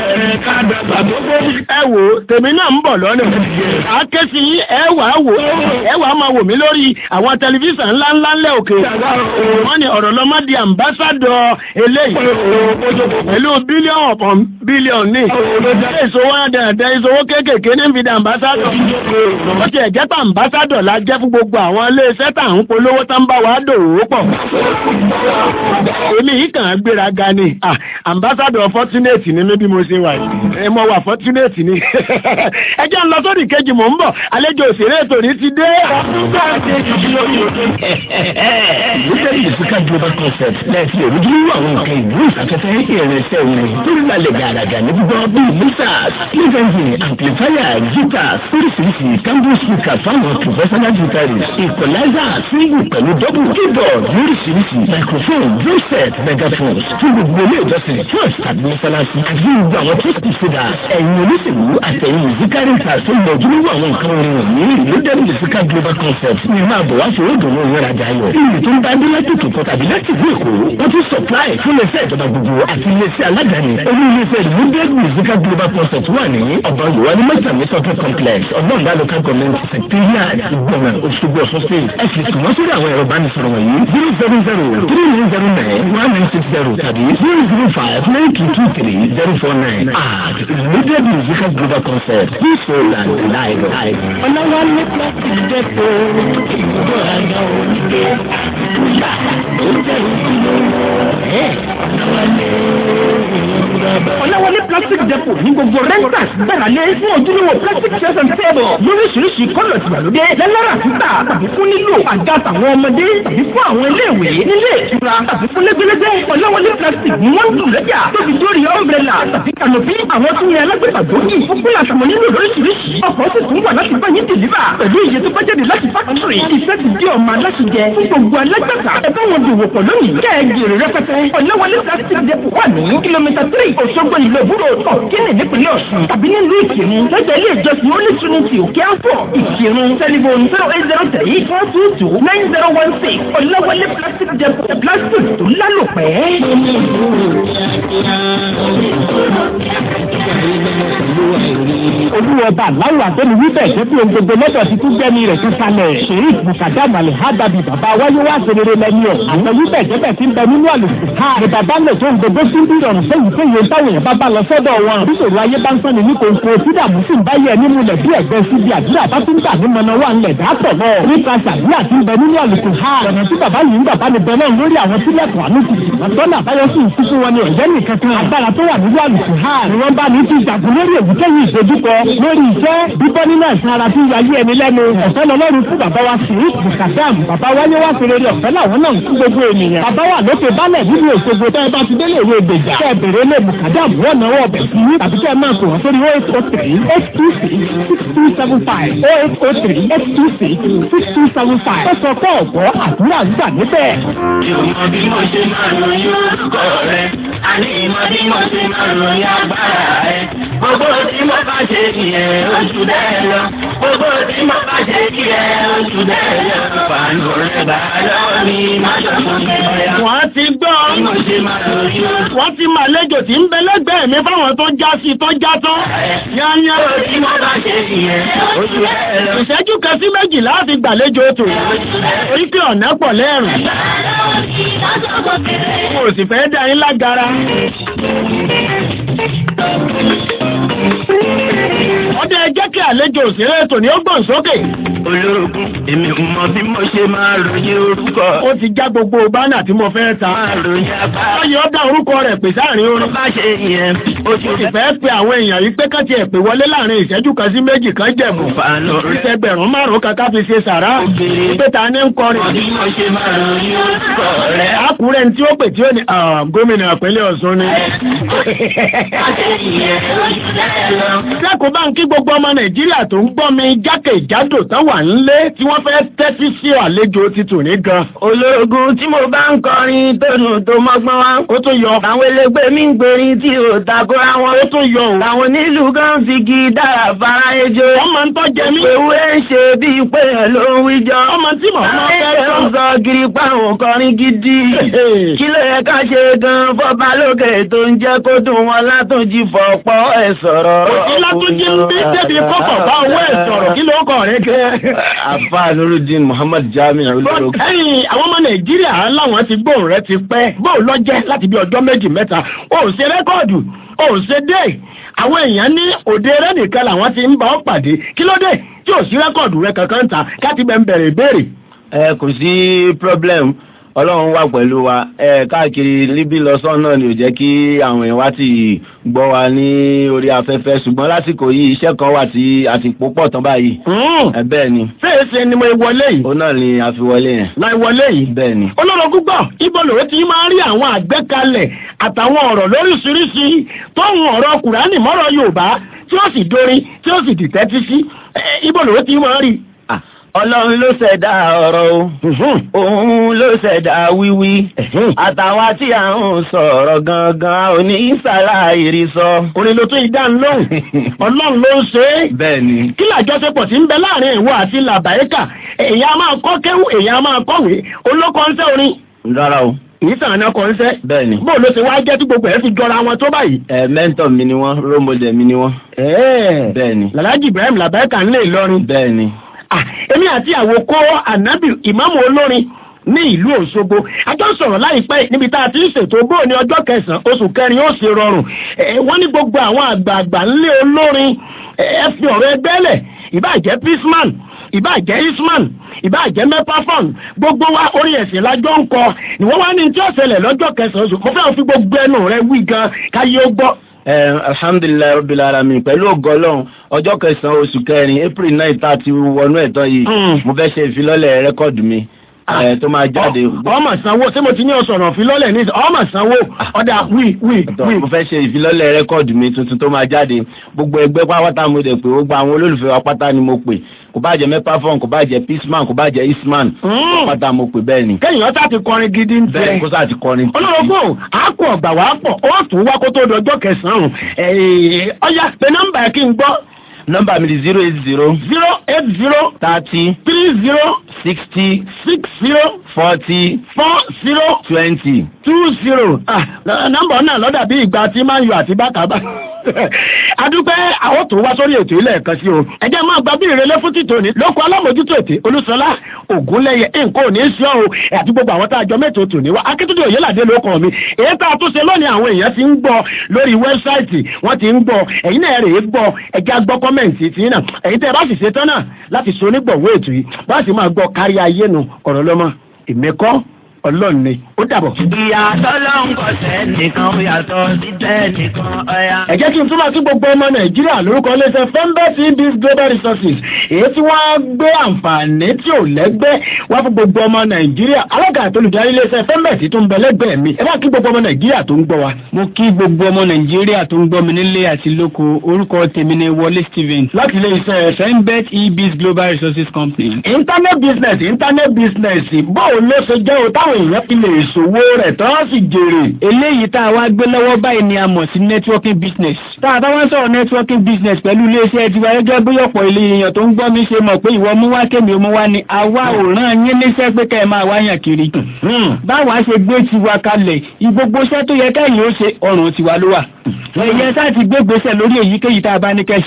ẹ wò tèmi náà ń bọ̀ lọ́nà àkẹ́sí ẹ wà á wò ẹ wà á máa wò mí lórí àwọn tẹlifíṣàn ńláńlá ńlẹ̀ òkè wọ́n ní ọ̀rọ̀ lọ́mọ di àmbásádọ̀ eléyìí pẹ̀lú bílíọ̀nù ọ̀pọ̀ bílíọ̀nù ní ìṣòwò dáadáa ìṣòwò kéékèèké ní fi di àmbásádọ̀ ó ti ẹ̀jẹ̀ pa àmbásádọ̀ la jẹ́ fún gbogbo àwọn iléeṣẹ́ tà ń polówó tá ń bá wa dòwò pọ̀ èmi yìí kàn án gbéraga ni àmbásádọ̀ fortunate ni mi bí mo ṣe wà yìí mo wà fortunate ni ẹ jẹ́ ń lọ sórí kejì mò ń bọ̀ àlejò òṣèré ètò ní ti dé. Ìgbésẹ̀ ìdìsíkà global concept lẹ́ẹ̀sì èròjúlówó àwọn nǹkan ìlú ìsafẹ́fẹ́ ìrìnsẹ̀ orin tó rí balẹ̀ gàràgà ní gbígbọ́ bíi mixers, cleansing, amplifier, guitars, oríṣiríṣi campus speaker fáwọn professional guitarists, equalizer, single pẹ̀lú double keyboard lóríṣiríṣi, microphone, drum set, megaphones fún gbogbo ilé ìjọsìn church tàbí mọ́sálásí àti gbogbo àwọn tó ti fìdá ẹ̀yìn olóṣèlú àtẹ̀yìn mùsíkárì ta tó lọ ojúlówó àwọn nǹkan orin wọ̀nyí ìlú dẹ́nu mùsíkà global concept ní máa bọ̀ wá fún òdùnnú òun rajà ayọ̀ ìlú tó ń bá dé láti tòkọ́ tàbí láti ìlú èkó wọ́n tún supply fún iléeṣẹ́ ìjọba gbogbo àti iléeṣẹ́ aládàáni olú iléeṣẹ́ ìlú dẹ́nu mùsíkà global concept wà ní ọ̀bá yorùbá ní mẹ́tàmí shopping complex ọ̀gbọ́nba local government secretariat ìgbọ̀nà òṣogbo ọ̀ṣun state ẹ sì tún wọ́n sórí àwọn ẹ̀rọ ìbánisọ̀rọ̀ wọ̀nyí zero seven zero three nine zero nine one nine six zero tàbí zero zero five nine two two three zero four nine and immediate musical global concept peaceful and live live. ọlọ́wọ́lé plastic depo ìgbọ́ àgbà onígbé kúlà ó jẹ́ ìdílówó ẹ̀ ọlọ́wọ́lé plastic depo ní gbogbo renters gbàrálé fún ojúlówó plastic chairs and table lóríṣiríṣi kọ́lọ̀ tìgbàlódé lẹ́lọ́rà títà tàbí fún nílò àga tàwọn ọmọdé tàbí fún àwọn iléèwé nílé ìtura tàbí fún lẹ́gbẹ́lẹ́gbẹ́ ọlọ́wọ́lé plastic ní wọ́n ń dùn lẹ́jà tóbi dórí umbrella tàbí canopy àwọn tún ní alágbèbà gbòógì fún kúlà tàwọn nílò lóríṣiríṣi ọkọ̀ sì tún wà láti bá yín dìlíbà pẹ̀lú iye tó bá jáde láti fákítírì iṣẹ́ ti di ọmọ aláṣẹ jẹ fún gbogbo alágbàtà ẹ bá wọn dòwò pọ̀ lónìí kẹ́ ẹ jèrè rẹpẹtẹ ọ̀lẹ́wọlé plastic depo wà ní kìlómítà three Òṣogbo ìlú ìbúrò ọ̀kínì nípínlẹ̀ Ọ̀ṣun tàbí nílùú Ìkírun lọ́jọ́ ilé ìjọsìn Holy Trinity òkè àfọ̀ Ìkírun tẹlifon zero eight zero three four two two nine zero one six ọ̀lẹ́wọlé plastic depo plastic tó lálòpẹ́. olúwọba aláwọ̀ àgbẹ̀ni wíbẹ̀ jẹ́ bí ohun gbogbo lọ́dọ̀ ti tún gbẹ́ni rẹ̀ tún kalẹ̀ sheik mukadam alihadabi bàbá wáyé wá serere lẹ́ni ọ̀ àgbẹ̀ wíbẹ̀ jẹ́ bẹ̀ tí ń bẹ nínú àlùkò ha ni bàbá lè tó ń gbogbo sí bí ìrọ̀rùn fún ìfẹ́ yẹn táwọn èèyàn bá bá lọ sọ́dọ̀ wọn bíṣòro ayé bá ń sọ ní kòkó tí dààmú sì ń bá yẹ nínú ilẹ̀ bí ẹ̀gbẹ́ sí bí àdúrà bá tún gbà ní mọ̀nà wà ńlẹ̀ dàpọ̀ lọ nípa sàdúrà tí ń bẹ nínú àlùkò ha ọ̀nà tí bàbá yìí ń bàbá ni bẹ náà lórí àwọn sílẹ̀kùn àánú ti sì lọ́nà àbáyọ sí ìsúkú wọn ni ọ̀jẹ́ nìkan kan agbára tó wà nínú àlùkò ha ni wọ́n bá ní ti jàgùn lórí èyíkéyìí ìdojúkọ lórí iṣẹ́ bíbọ́ nínú ẹ̀sán ara tí ń yayé ẹni lẹ́nu ọ̀fẹ́ lọ́lọ́run fún bàbá wa sí bùkàdàm bàbá wáyé wá sí rere ọ̀fẹ́ làwọn náà ń fún gbogbo ènìyàn bàbá wà lókè balẹ̀ nínú Òṣogbo tẹ́ ẹ bá ti délé ìwé ìgbèjà tẹ́ ẹ bèrè lé bùkàdàm wọ́n náwó ọbẹ̀ sí tàbí tẹ́ ẹ máa pè wọ́n sórí eight oh three eight two six six two seven five oh eight oh three eight two six six two seven five ó sọ pé ọ̀gbọ́ àdúrà gbà níbẹ̀. ìmọ̀ bí mo ṣe máa ròyìn orúkọ rẹ̀ àní ìmọ̀ bí mo ṣe máa ròyìn agbára rẹ̀ gbogbo tí mo bá ṣe kí ẹ oṣù dẹ́ lọ gbogbo tí mo bá ṣe kí ẹ oṣù dẹ́ lọ fàánù rẹ̀ bá lọ́wọ́ mi má ṣọ̀kan mi bóyá. wọ́n ti gbọ́ bí mo ṣe máa ròyìn orúkọ wọ́n ti mà lẹ́jọ́ tí ń bẹ lẹ́gbẹ̀ẹ́ mi fáwọn tó já sí tó já tán yányá gbogbo tí mo bá ṣe kí ẹ oṣù dẹ́ lọ. ìṣẹ́jú kan sí méjìlá ti gbàlejò ètò orí pé ọ̀nà pọ̀ lẹ́rùn mo sì fẹ́ dá yín lágara. ọdẹ jẹ́ kí àlejò òṣèré tòní ó gbọ̀n sókè. olórogún èmi ò mọ bí mo ṣe máa ròyìn orúkọ. ó ti já gbogbo bánà tí mo fẹ́ ta. máa ròyìn apá. wọ́n yọ ọ́ dá orúkọ rẹ̀ pè sáàrin tó orin. bá ṣe yẹn ó ti ó sì fẹ́ pe àwọn èèyàn yìí pé kán tiẹ̀ pè wọlé láàrin ìṣẹ́jú kan sí méjì kan jẹ̀mú. fàánù rẹ̀. ìṣẹ́gbẹ̀rún márùn-ún kan ká fi ṣe sàrá. Obìnrin. pé ta ni ń kọrin. bí mo ṣe máa ròyìn orúkọ rẹ̀. Àkúrẹ́ ní tí ó pè tí ó ní "Ah, gómìnà ìpínlẹ̀ Ọ̀ṣun ni. bá ṣe yẹn ó ti dẹ́ lọ. Lẹ́kọ̀ọ́ bá ń kí gbogbo ọmọ Nàìjíríà tó ń gbọ́ mi jákèjádò tán wà nílé tí wọ́n fẹ́ tẹ́tí sí àlejò ti tò ní gan. olórogún tí mo bá ń kọrin tónù tó mọ́gbọ́n wá. Ó tó yọ. àwọn elégbé mi ń gbèrín tí ò takora wọn. Ó tó yọ o. àwọn onílù gan fi gi dára fara ejò. Wọ́n máa ń tọ́jẹ mí. ewé ń ṣe bíi pé ẹ̀ ló ń wíjọ. Ọmọ tí mò ń mọ́ fẹ́ Ayé ń sọ. sọ gírí páwọn kọrin gidi. Kí ló yẹ ká ṣe gan fọ́ba lókè tó ń jẹ́ kó dùn wọn látúnjì fọ̀pọ̀ ẹ̀ sọ̀rọ̀. Òsì látúnjí ń bí débi kọ́kọ̀ bá owó ẹ̀ sọ̀rọ̀ kí ló kọ̀ rẹ̀ kẹ́. Afa Nurudin Muhammad Jami olóró. Ẹ̀yìn àwọn ọmọ Nàìjíríà láwọn ti gbóhùn rẹ ti pẹ́. Bóun lọ jẹ́ láti bí ọjọ́ méjì mẹ́ta. O ò ṣe rẹ́kọ̀dù, o ò ṣe dé. Àwọn èèyàn ní òde rẹ nìkan làwọn ti ń bá ọ pàdé. Kí ló dé tí ò sí rẹ́kọ̀dù rẹ kankan ta káti bẹ̀ ń bẹ̀rẹ̀ ìbéèrè. Ẹ kò sí problem Ọlọ́run wà pẹ̀lú wa ẹ káàkiri níbí lọ́sàn náà ni ò jẹ́ kí àwọn èèyàn wá ti gbọ́ wa ní orí afẹ́fẹ́ ṣùgbọ́n lásìkò yìí iṣẹ́ kan wà tí a ti pò pọ̀ tán báyìí. Ẹ bẹ́ẹ̀ ni. Fèèsì ni mo wọlé yìí. Ó náà ni a fi wọlé yẹn. Láì wọlé yìí. Bẹ́ẹ̀ ni. olórogún gbọ́ ibo lòwe tí máa ń rí àwọn àgbékalẹ̀ àtàwọn ọ̀rọ̀ lóríṣiríṣi tó ń ọ̀rọ̀ kùránì mọ́rọ̀ yorùbá tí ó sì dorin tí ó sì dìtẹ́tí sí Eh, ibo lòwe tí máa ń rí. Ah, Ọlọ́run ló ṣẹ̀dá ọ̀rọ̀ o. Òun ló ṣẹ̀dá wíwí. Àtàwa tí à ń sọ̀rọ̀ gangan ò ní ṣàlàyé sọ. orin ló tún ìdáhùn lóhùn ọlọ́run ló ń ṣe é. Bẹ́ẹ̀ ni. kí làjọṣepọ̀ tí ń bẹ láàrin ìwọ àti làbáyékà èèyàn a máa kọ́ kéwù èèyàn a máa kọ́wé olókọ́ ń sẹ́ orin Rárá o. ìyísàn àná kọ́ ń sẹ́. Bẹ́ẹ̀ ni. bó ló ṣe wá jẹ́ tí gbogbo ẹ̀ fi jọra wọn tó báyìí. Ẹ mẹ́ńtọ̀ mi ni wọ́n, role model mi ni wọ́n. ẹ̀ẹ́ Bẹ́ẹ̀ ni. làlájì ibrahim làbáyékà ń lè lọrin. Bẹ́ẹ̀ ni. Ah, èmi àti àwòkọ́ ànábì ìmáàmù olórin ní ìlú Òṣogbo ajọ́ sọ̀rọ̀ láìpẹ́ níbi tá a ti ń ṣètò bóò ní ọjọ́ kẹsàn-án oṣù kẹrin ó sì rọrùn Eh, wọ́n ní gbogbo àwọn àgbààgbà ńlé olórin eh, ẹ fi ọ̀rọ̀ ẹgbẹ́ lẹ̀ ìbáàjẹ́ pisman ìbáàjẹ́ isman ìbáàjẹ́ mepafon gbogbo wa orí ẹ̀sìn lájọ́ ń kọ ni wọ́n wá ní tí ó ṣẹlẹ̀ lọ́jọ́ kẹsàn-án oṣù mo fẹ́ fi gbogbo ẹnu rẹ wí gan káyé ó gbọ́. Ẹ alhamdulilayi rabbil alamin pẹ̀lú ògọ́lọ́hún ọjọ́ kẹsàn-án oṣù kẹrin April nine tá a ti wọnú ẹ̀tọ́ yìí Mm. mo fẹ́ ṣe ìfilọ́lẹ̀ rẹ́kọ̀dù mi ẹ, tó máa jáde. ọmọ sanwó ṣé mo ti ní ọsọ̀rọ̀ fi lọ́lẹ̀ ní ọmọ sanwó ọ̀dà wí wí Tọ́, wí. mo fẹ́ ṣe ìfilọ́lẹ̀ rẹ́kọ̀dù mi tuntun tó máa jáde gbogbo ẹgbẹ́ pátá mo dẹ̀ pé gbogbo àwọn olólùfẹ́ wa pátá ni mo pè kò bá jẹ́ mepafon kò bá jẹ́ pisman kò bá jẹ́ isman Mm. pátá mo pè bẹ́ẹ̀ ni kẹ́yìn ọ̀tá ti kọrin gidi ń bẹ́ẹ̀ tẹ́. kó sáà ti kọrin. olórogún àákù ọ̀gbà wàá pọ̀ ó tún wá kó tó dọjọ́ kẹsàn-án ẹ̀ẹ́, ọ̀yá pé nọ́mbà ẹ̀ kí n gbọ́ nọ́mbà mi di zero eight zero zero eight zero thirty three zero sixty six zero forty four zero twenty. two zero ah nọ́mbà náà lọ́dà bí ìgbà tí máa ń yọ àti bákàbá adúpẹ́ àwọn tó wá sórí ètò ilẹ̀ kan sí o ẹjẹ́ máa gba bí ìrẹ̀lẹ̀ fún títò ní lóko alámòjútó ètè olúṣọlá ògúnlẹ̀yẹ nǹkan ò ní í sí ọ́ o àti gbogbo àwọn tá a jọ mẹ́tò tò ní wá akíntúndé òyìnládé ló kàn mí èyí tá a tún ṣe lónìí àwọn èèyàn ti ń gbọ́ lórí wẹ́bsáìtì wọ́n ti ń gbọ́ ẹ̀yin náà rèé gbọ́ ẹjẹ́ gbọ́ kọ́mẹ̀ǹtì tí náà ẹ̀yin tẹ́ ẹ bá sì ṣe tán náà láti so onígbọ̀wọ́ ètò yìí bá sì máa gbọ́ kárí ayé nu ọ̀rọ̀ lọ́mọ ìmẹ́kọ́ ọlọ́run ni ó dàbọ̀. ìyàtọ̀ ló ń kọsẹ̀ nìkan ó yàtọ̀ sí tẹ́ nìkan ọ̀yà. ẹ jẹ́ kí n túmọ̀ sí gbogbo ọmọ nàìjíríà lórúkọ iléeṣẹ́ fembet ibis global resources èyí tí wọ́n á gbé àǹfààní tí ò lẹ́gbẹ́ wá fún gbogbo ọmọ nàìjíríà alága àti olùdarí iléeṣẹ́ fembet tó ń bẹ lẹ́gbẹ̀ẹ́ mi ẹ bá kí gbogbo ọmọ nàìjíríà tó ń gbọ́ wa. mo kí gbogbo ọmọ nàìjíríà tó ń gbọ́ mi nílé àti lóko orúkọ tèmi ni wọlé stephen láti iléeṣẹ́ fembet ebis global resources company. internet business internet business báwo ló ṣe jẹ́ o táwọn èèyàn fi lè ṣòwò rẹ̀ tán sì jèrè. eléyìí tá a wá gbé lọ́wọ́ báyìí ni a mọ̀ sí networking business. tá a bá wá ń sọ̀rọ̀ networking business pẹ̀lú iléeṣẹ́ tiwa gẹ́gẹ́ bí ọ̀pọ̀ ilé èèyàn tó ń gbọ́ mi ṣe mọ̀ pé ìwọ mú wá kémi mú wá ni àwa ò rán yín níṣẹ́ pé kẹ́ ẹ máa wáyàn kiri. báwa ṣe gbé tiwa kalẹ̀ ìgbogbo iṣẹ́ tó yẹ kẹ́yìn ó ṣe ọrùn tiwa ló wà. ẹ̀yẹ tá ti gbé gbèsè lórí èyíkéyìí tá a bá ní kẹ́ ṣe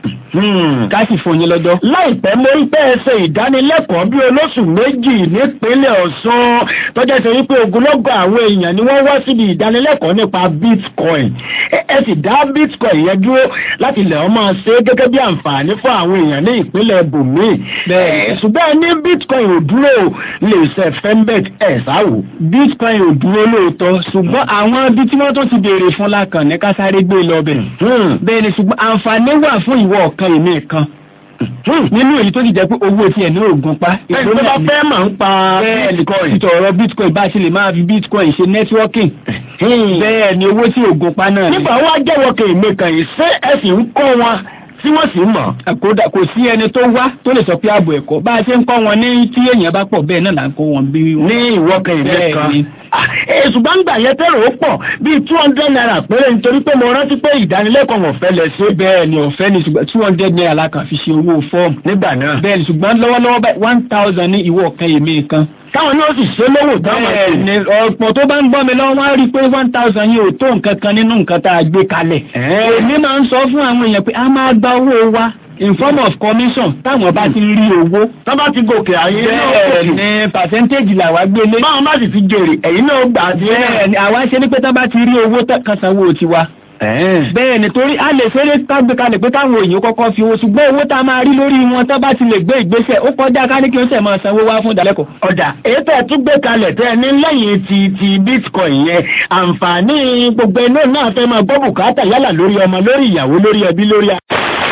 ká sì fún yín lọ́jọ́. láìpẹ́ mo rí pé ẹ ṣe ìdánilẹ́kọ̀ọ́ bí olóṣù méjì nípínlẹ̀ Ọ̀ṣun tọ́jà ṣe wípé ogunlọ́gọ̀ àwọn èèyàn ni wọ́n wá síbi ìdánilẹ́kọ̀ọ́ nípa bitcoin ẹ ẹ sì dá bitcoin yẹn dúró láti lè ọmọ ṣe é gẹ́gẹ́ bí àǹfààní fún àwọn èèyàn ní ìpínlẹ̀ bòmíì Bẹ́ẹ̀ni. Ẹ, ṣùgbọ́n ní bitcoin ò dúró lè ṣe fembet ẹ̀ sáwò. bitcoin ò dúró lóòótọ́ ṣùgbọ́n àwọn ibi tí wọ́n tó ti béèrè fún lákàn ní ká sáré gbé lọ bẹ̀. bẹ́ẹ̀ ni ṣùgbọ́n àǹfààní wà fún ìwọ ọ̀kan èmi kan nínú èyí tó ti jẹ́ pé owó tiẹ̀ ní ògùn pa. ẹni tó bá fẹ́ máa ń pa bitcoin. títọ̀ ọ̀rọ̀ bitcoin bá a ṣe lè máa fi bitcoin ṣe networking. bẹ́ẹ̀ ni owó tí ògùn pa náà ni. nígbà wá jẹ́wọ́ kèémé kan yìí ṣé ẹ sì ń kọ́ wọn tí wọ́n sì ń mọ̀. kódà kò sí ẹni tó wá tó lè sọ pé ààbò ẹ̀kọ́ bá a ṣe ń kọ́ wọn ní tí èèyàn bá pọ̀ bẹ́ẹ̀ náà là ń kọ́ wọn bí wọn. ní ìwọ kèémé Bẹ́ẹ̀ kan. ni. ẹ ṣùgbọ́n gbà yẹn tẹ́rọ ó pọ̀ bíi two hundred naira péré nítorí pé mo rántí pé ìdánilẹ́kọ̀ọ́ wọn fẹ́ lẹ ṣe bẹ́ẹ̀ ni ọ̀fẹ́ ni ṣùgbọ́n two hundred naira la kàn fi ṣe owó fọ́ọ̀mù. nígbà náà. bẹ́ẹ̀ ni ṣùgbọ́n lọ́wọ́lọ́wọ́ báyìí one thousand ní ìwọ ọ̀kan èmi kan. táwọn ní ó sì ṣe lówó táwọn bẹ́ẹ̀ ṣe. ni ọ̀pọ̀ tó bá ń gbọ́ mi lọ́wọ́ wọ́n á rí i pé one thousand yìí ò tó nǹkan kan nínú nǹkan tá a gbé kalẹ̀. èmi máa ń sọ fún àwọn èèyàn pé a máa gba owó wa in form of commission táwọn bá ti rí owó. tó bá ti gòkè ayé náà bẹ́ẹ̀ gòkè. ni percentage làwa gbélé. báwọn bá sì ti jèrè ẹ̀yin náà gbà á sí bẹ́ẹ̀ ni àwa ṣe ní pé tá bá ti rí owó tán kan sanwó tiwa. bẹ́ẹ̀ ni torí a lè fẹ́rẹ́ kágbé kalẹ̀ pé káwọn èèyàn kọ́kọ́ fi owó ṣùgbọ́n owó tá a máa rí lórí wọn tá bá ti lè gbé ìgbésẹ̀ ó kọjá ká ní kí ó sẹ̀ máa sanwó wá fún ìdálẹ́kọ̀ọ́. ọ̀dà èyí tẹ́ ẹ tún gbé kalẹ̀ tẹ́ ẹ ní lẹ́yìn ti ti bitcoin yẹn àǹfààní gbogbo inú náà fẹ́ máa gbọ́ bùkátà yálà lórí ọmọ lórí ìyàwó lórí ẹbí lórí a.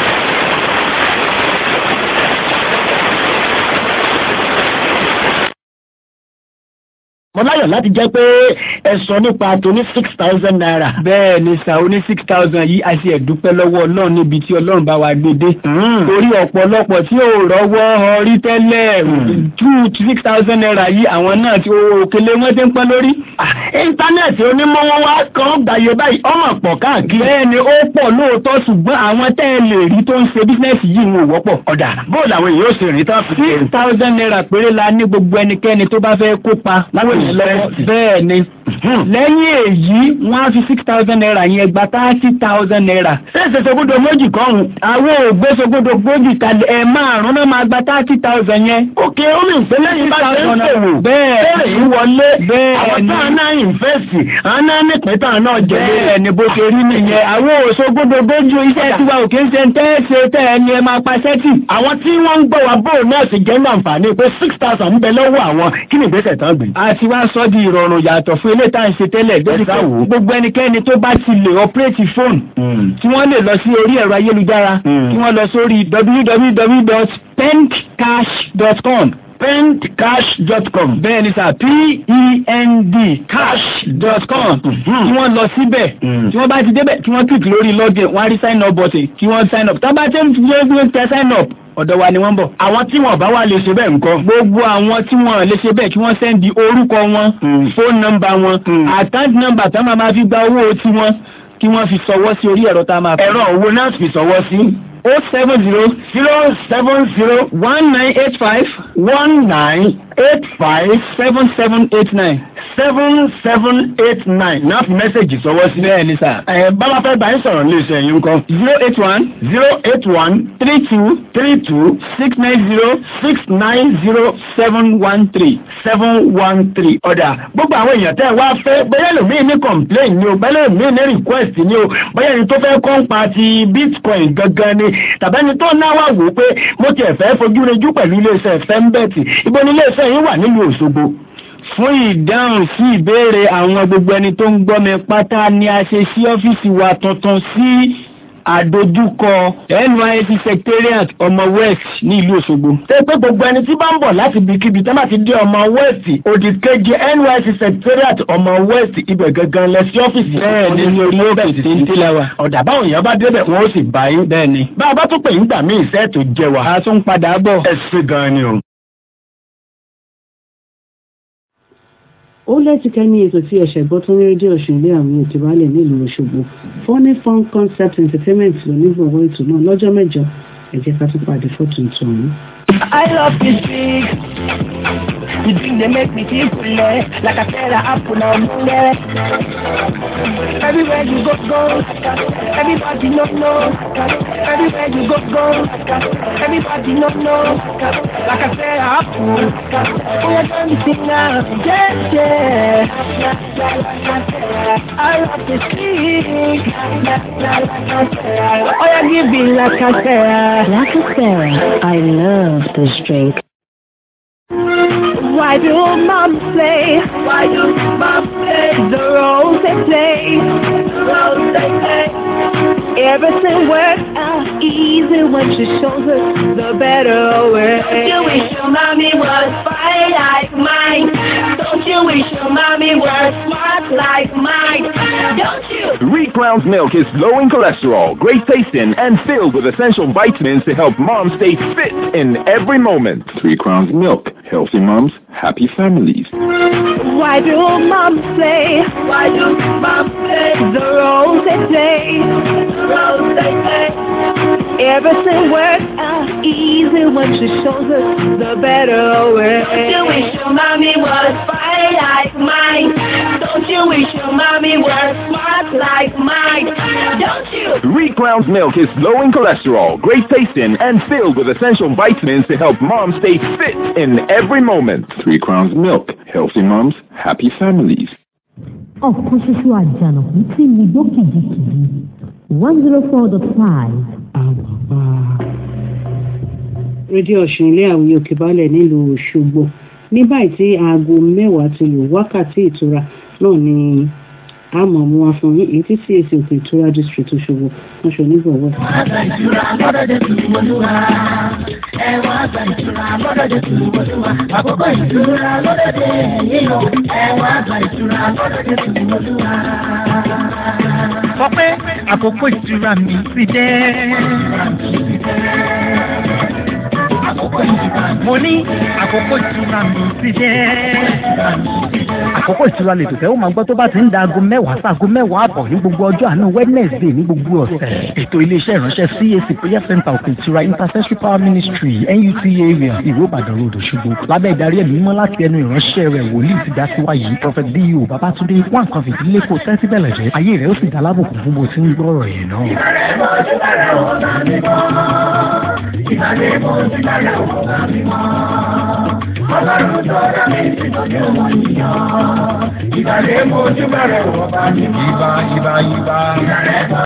mo láyọ̀ láti jẹ́ pé ẹ sọ nípa tó ní six thousand naira. bẹ́ẹ̀ ni sà ó ní six thousand yìí a sì ẹ̀dúpẹ́ lọ́wọ́ ọlọ́run níbi tí ọlọ́run bá wa gbé dé. torí ọ̀pọ̀lọpọ̀ tí ò rọ́wọ́ ọrí tẹ́lẹ̀ two six thousand naira yìí àwọn náà tí òkèlè wọn ti ń pẹ́ lórí. íńtánẹ́ẹ̀tì onímọ̀wọ́ wa kan gbàyè báyìí ọmọ pọ̀ káàkiri. bẹ́ẹ̀ ni ó pọ̀ lóòótọ́ ṣùgbọ́n àwọn tẹ́ ẹ lè rí tó ń ṣe bísínẹ́sì yìí wọn ò wọ́pọ̀. ọ̀dà bóòlù àwọn èèyàn ó sì rìn tán fi six thousand naira péré la ní gbogbo ẹnikẹ́ni tó bá fẹ́ kópa láwọn èèyàn lọ́wọ́ bẹ́ẹ̀ ni lẹ́yìn èyí wọ́n á fi six thousand naira yẹn gba thirty thousand naira. ṣé ṣèṣogúndò méjì kọ́hún. àwọn ògbésogúndò gbòógì kalẹ̀ ẹ̀ márùn-ún náà máa gba thirty thousand yẹn. òkè omi ìpínlẹ̀ yìí bá ṣe ń ṣòwò. bẹ́ẹ̀ bẹ́ẹ̀ yìí wọlé. bẹ́ẹ̀ àwọn ni táwọn náà ìnfẹ́sì àwọn náà nípìn táwọn náà jẹ bẹ́ẹ̀ ni bó ṣe rí nìyẹn àwọn òṣogúndò gbójú iṣẹ́ tiwa òkè ń ṣe ń tẹ́ ṣe tẹ́ ẹ ni ẹ máa pa sẹ́tì. àwọn tí wọ́n ń gbọ́ wa bóò náà sì jẹ́ ní àǹfààní pé six thousand ń bẹ lọ́wọ́ àwọn kí ni ìgbésẹ̀ tán gbé. a ti wá sọ di ìrọ̀rùn yàtọ̀ fún ilé tá à ń ṣe tẹ́lẹ̀ débi pé gbogbo ẹnikẹ́ni tó bá ti lè ọpẹ́rẹ́tì fóònù tí wọ́n lè lọ sí orí ẹ̀rọ ayélujára kí wọ́n lọ sórí www.pendcash.com pendcash.com bẹ́ẹ̀ ni sà p-e-n-d cash.com kí wọ́n lọ síbẹ̀ tí wọ́n bá ti débẹ̀ kí wọ́n click lórí login wọ́n á rí sign up button kí wọ́n sign up tá bá tẹ́ ń fi tẹ sign up ọ̀dọ̀ wa ni wọ́n bọ̀. àwọn tí wọn bá wà lè ṣe bẹ́ẹ̀ nǹkan. gbogbo àwọn tí wọn lè ṣe bẹ́ẹ̀ kí wọ́n sẹ́ndì orúkọ wọn fóònù nọ́mbà wọn àkáǹtì nọ́mbà tá máa fi gba owó tiwọn kí wọ́n fi sọwọ́ sí orí ẹ̀rọ tá a máa fi. ẹ̀rọ owó náà fi sọwọ́ sí. o seven zero zero seven zero one nine eight five one nine eight five seven seven eight nine seven seven eight nine náà fi mẹ́sẹ̀gì sọwọ́ sí. bẹ́ẹ̀ ni sà. ẹ bábá fẹ́ bá yín sọ̀rọ̀ ní iṣẹ́ yín kan. zero eight one zero eight one three two three two six nine zero six nine zero seven one three seven one three ọ̀dà gbogbo àwọn èèyàn tẹ́ ẹ wá fẹ́ bóyá lòmíì ní complain ni o bóyá lòmíì ní request ni o bóyá ẹni tó fẹ́ kọ́ ń pa ti bitcoin gangan ni tàbí ẹni tó náà wà wò pé mo tiẹ̀ fẹ́ fojú rejú pẹ̀lú iléeṣẹ́ fẹ́ńbẹ́ẹ̀tì ibo ni iléeṣẹ́ yín wà nílùú Òṣogbo fún ìdáhùn sí ìbéèrè àwọn gbogbo ẹni tó ń gbọ́ mi pátá ni a ṣe sí ọ́fíìsì wa tuntun sí àdójúkọ NYSC secretariat ọmọ west ní ìlú Òṣogbo. ṣé pé gbogbo ẹni tí bá ń bọ̀ láti ibikíbi tẹ́ bá ti dé ọmọ west òdì kejì NYSC secretariat ọmọ west ibẹ̀ gangan lẹ sí ọ́fíìsì. bẹ́ẹ̀ ni ní orí òkè tí ń tí la wa. ọ̀dà báwọn èèyàn bá débẹ̀ wọn ó sì bá yín. bẹ́ẹ̀ ni. bá a bá tún pè yín gbà mí ìṣẹ́ tó jẹ wa. a tún padà bọ̀. ẹ ṣe gan-an ni o. ó lẹ́tìkẹ́ ní ètò tí ẹ̀ṣẹ̀ gbọ́ tó ní rédíò òṣèlú àwọn ètò ìbálẹ̀ nílùú Òṣogbo funny fun concept entertainment ló ní gbọ̀ngàn ètò náà lọ́jọ́ mẹ́jọ ẹ jẹ́ ká tún pàdé fọ́tún tó ọ̀hún. I love this big. The drink they make me feel full, like I said, I apple now, yeah. Everywhere you go, go. Everybody know, know. Everywhere you go, go. Everybody know, know. Like I said, I apple. Oh, you're done me sing now, yeah, yeah. I love to sing. Oh, yeah, give me like I said. Lacasera, I love this drink. Why do moms play? Why do moms play the roles they play? The roles they play. Everything works out easy when she shows us the better way. Don't you wish your mommy was fine like mine? Don't you wish your mommy was smart like mine? Don't you? Three Crowns milk is low in cholesterol, great tasting, and filled with essential vitamins to help moms stay fit in every moment. Three Crowns milk. Healthy moms, happy families. Why do moms play? Why do moms play the roles they play? The roles they play. Everything works out easy when she shows us the better way. Don't you wish your mommy was fine like mine? Don't you wish your mommy was smart like mine? Don't you? Three Crowns milk is low in cholesterol, great tasting, and filled with essential vitamins to help moms stay fit in every moment. Three Crowns milk. Healthy moms, happy families. ọ̀kan ṣoṣo àjànàkú tí mi gbó kìjikìji one zero four dot five. rédíò ọ̀sùn ilé àwùjọ òkè balẹ̀ nílùú òṣogbo ní báyìí tí aago mẹ́wàá ti lù wákàtí ìtura náà ni a mọ̀ mú wa fún yín èyí tí cac òkè ìtura district òṣogbo wọn ṣe onígbọ̀wọ́. Àgbà ìtura lọ́dọ̀ dé tùlù olúwa. Ẹ̀wọ̀n àgbà ìtura lọ́dọ̀ dé tùlù olúwa. Àkókò ìtura lọ́dọ̀ dé yíyọ. Ẹ̀wọ̀n àgbà ìtura lọ́dọ̀ dé tùlù olúwa. sọ pé àkókò ìtura mi ti dé. mo ní àkókò ìtura mi ti dé. àkókò ìtura lè tòtẹ́ ó máa gbọ́ tó bá ti ń da aago mẹ́wàá sáago mẹ́wàá àbọ̀ ní gbogbo ọjọ́ àánú wednesday ní gbogbo ọ̀sẹ̀. ètò iléeṣẹ́ ìránṣẹ́ cac prayer center òkè ìtura intercessory power ministry nut area ìwé ìbàdàn road òṣogbo lábẹ́ ìdarí ẹ̀mí mímọ́ láti ẹnu ìránṣẹ́ rẹ̀ wòlíì ti dá síwá yìí prophet dio babatunde wà nǹkan fìdílé kò tẹ́tí bẹ̀lẹ̀ jẹ́ ayé rẹ̀ ó sì dá lábùkù fún bó ti ń gbọ́rọ̀ yẹn náà. Ìbàdàn mo ti bẹ̀rẹ̀ ọ̀gá mi mọ́. Ọlọ́run tó dá mi sí lójú wọn nìyàn. Ìbàdàn mo ti bẹ̀rẹ̀ ọ̀gá mi mọ́. Ìbà ìbà ìbà. Ìbàdàn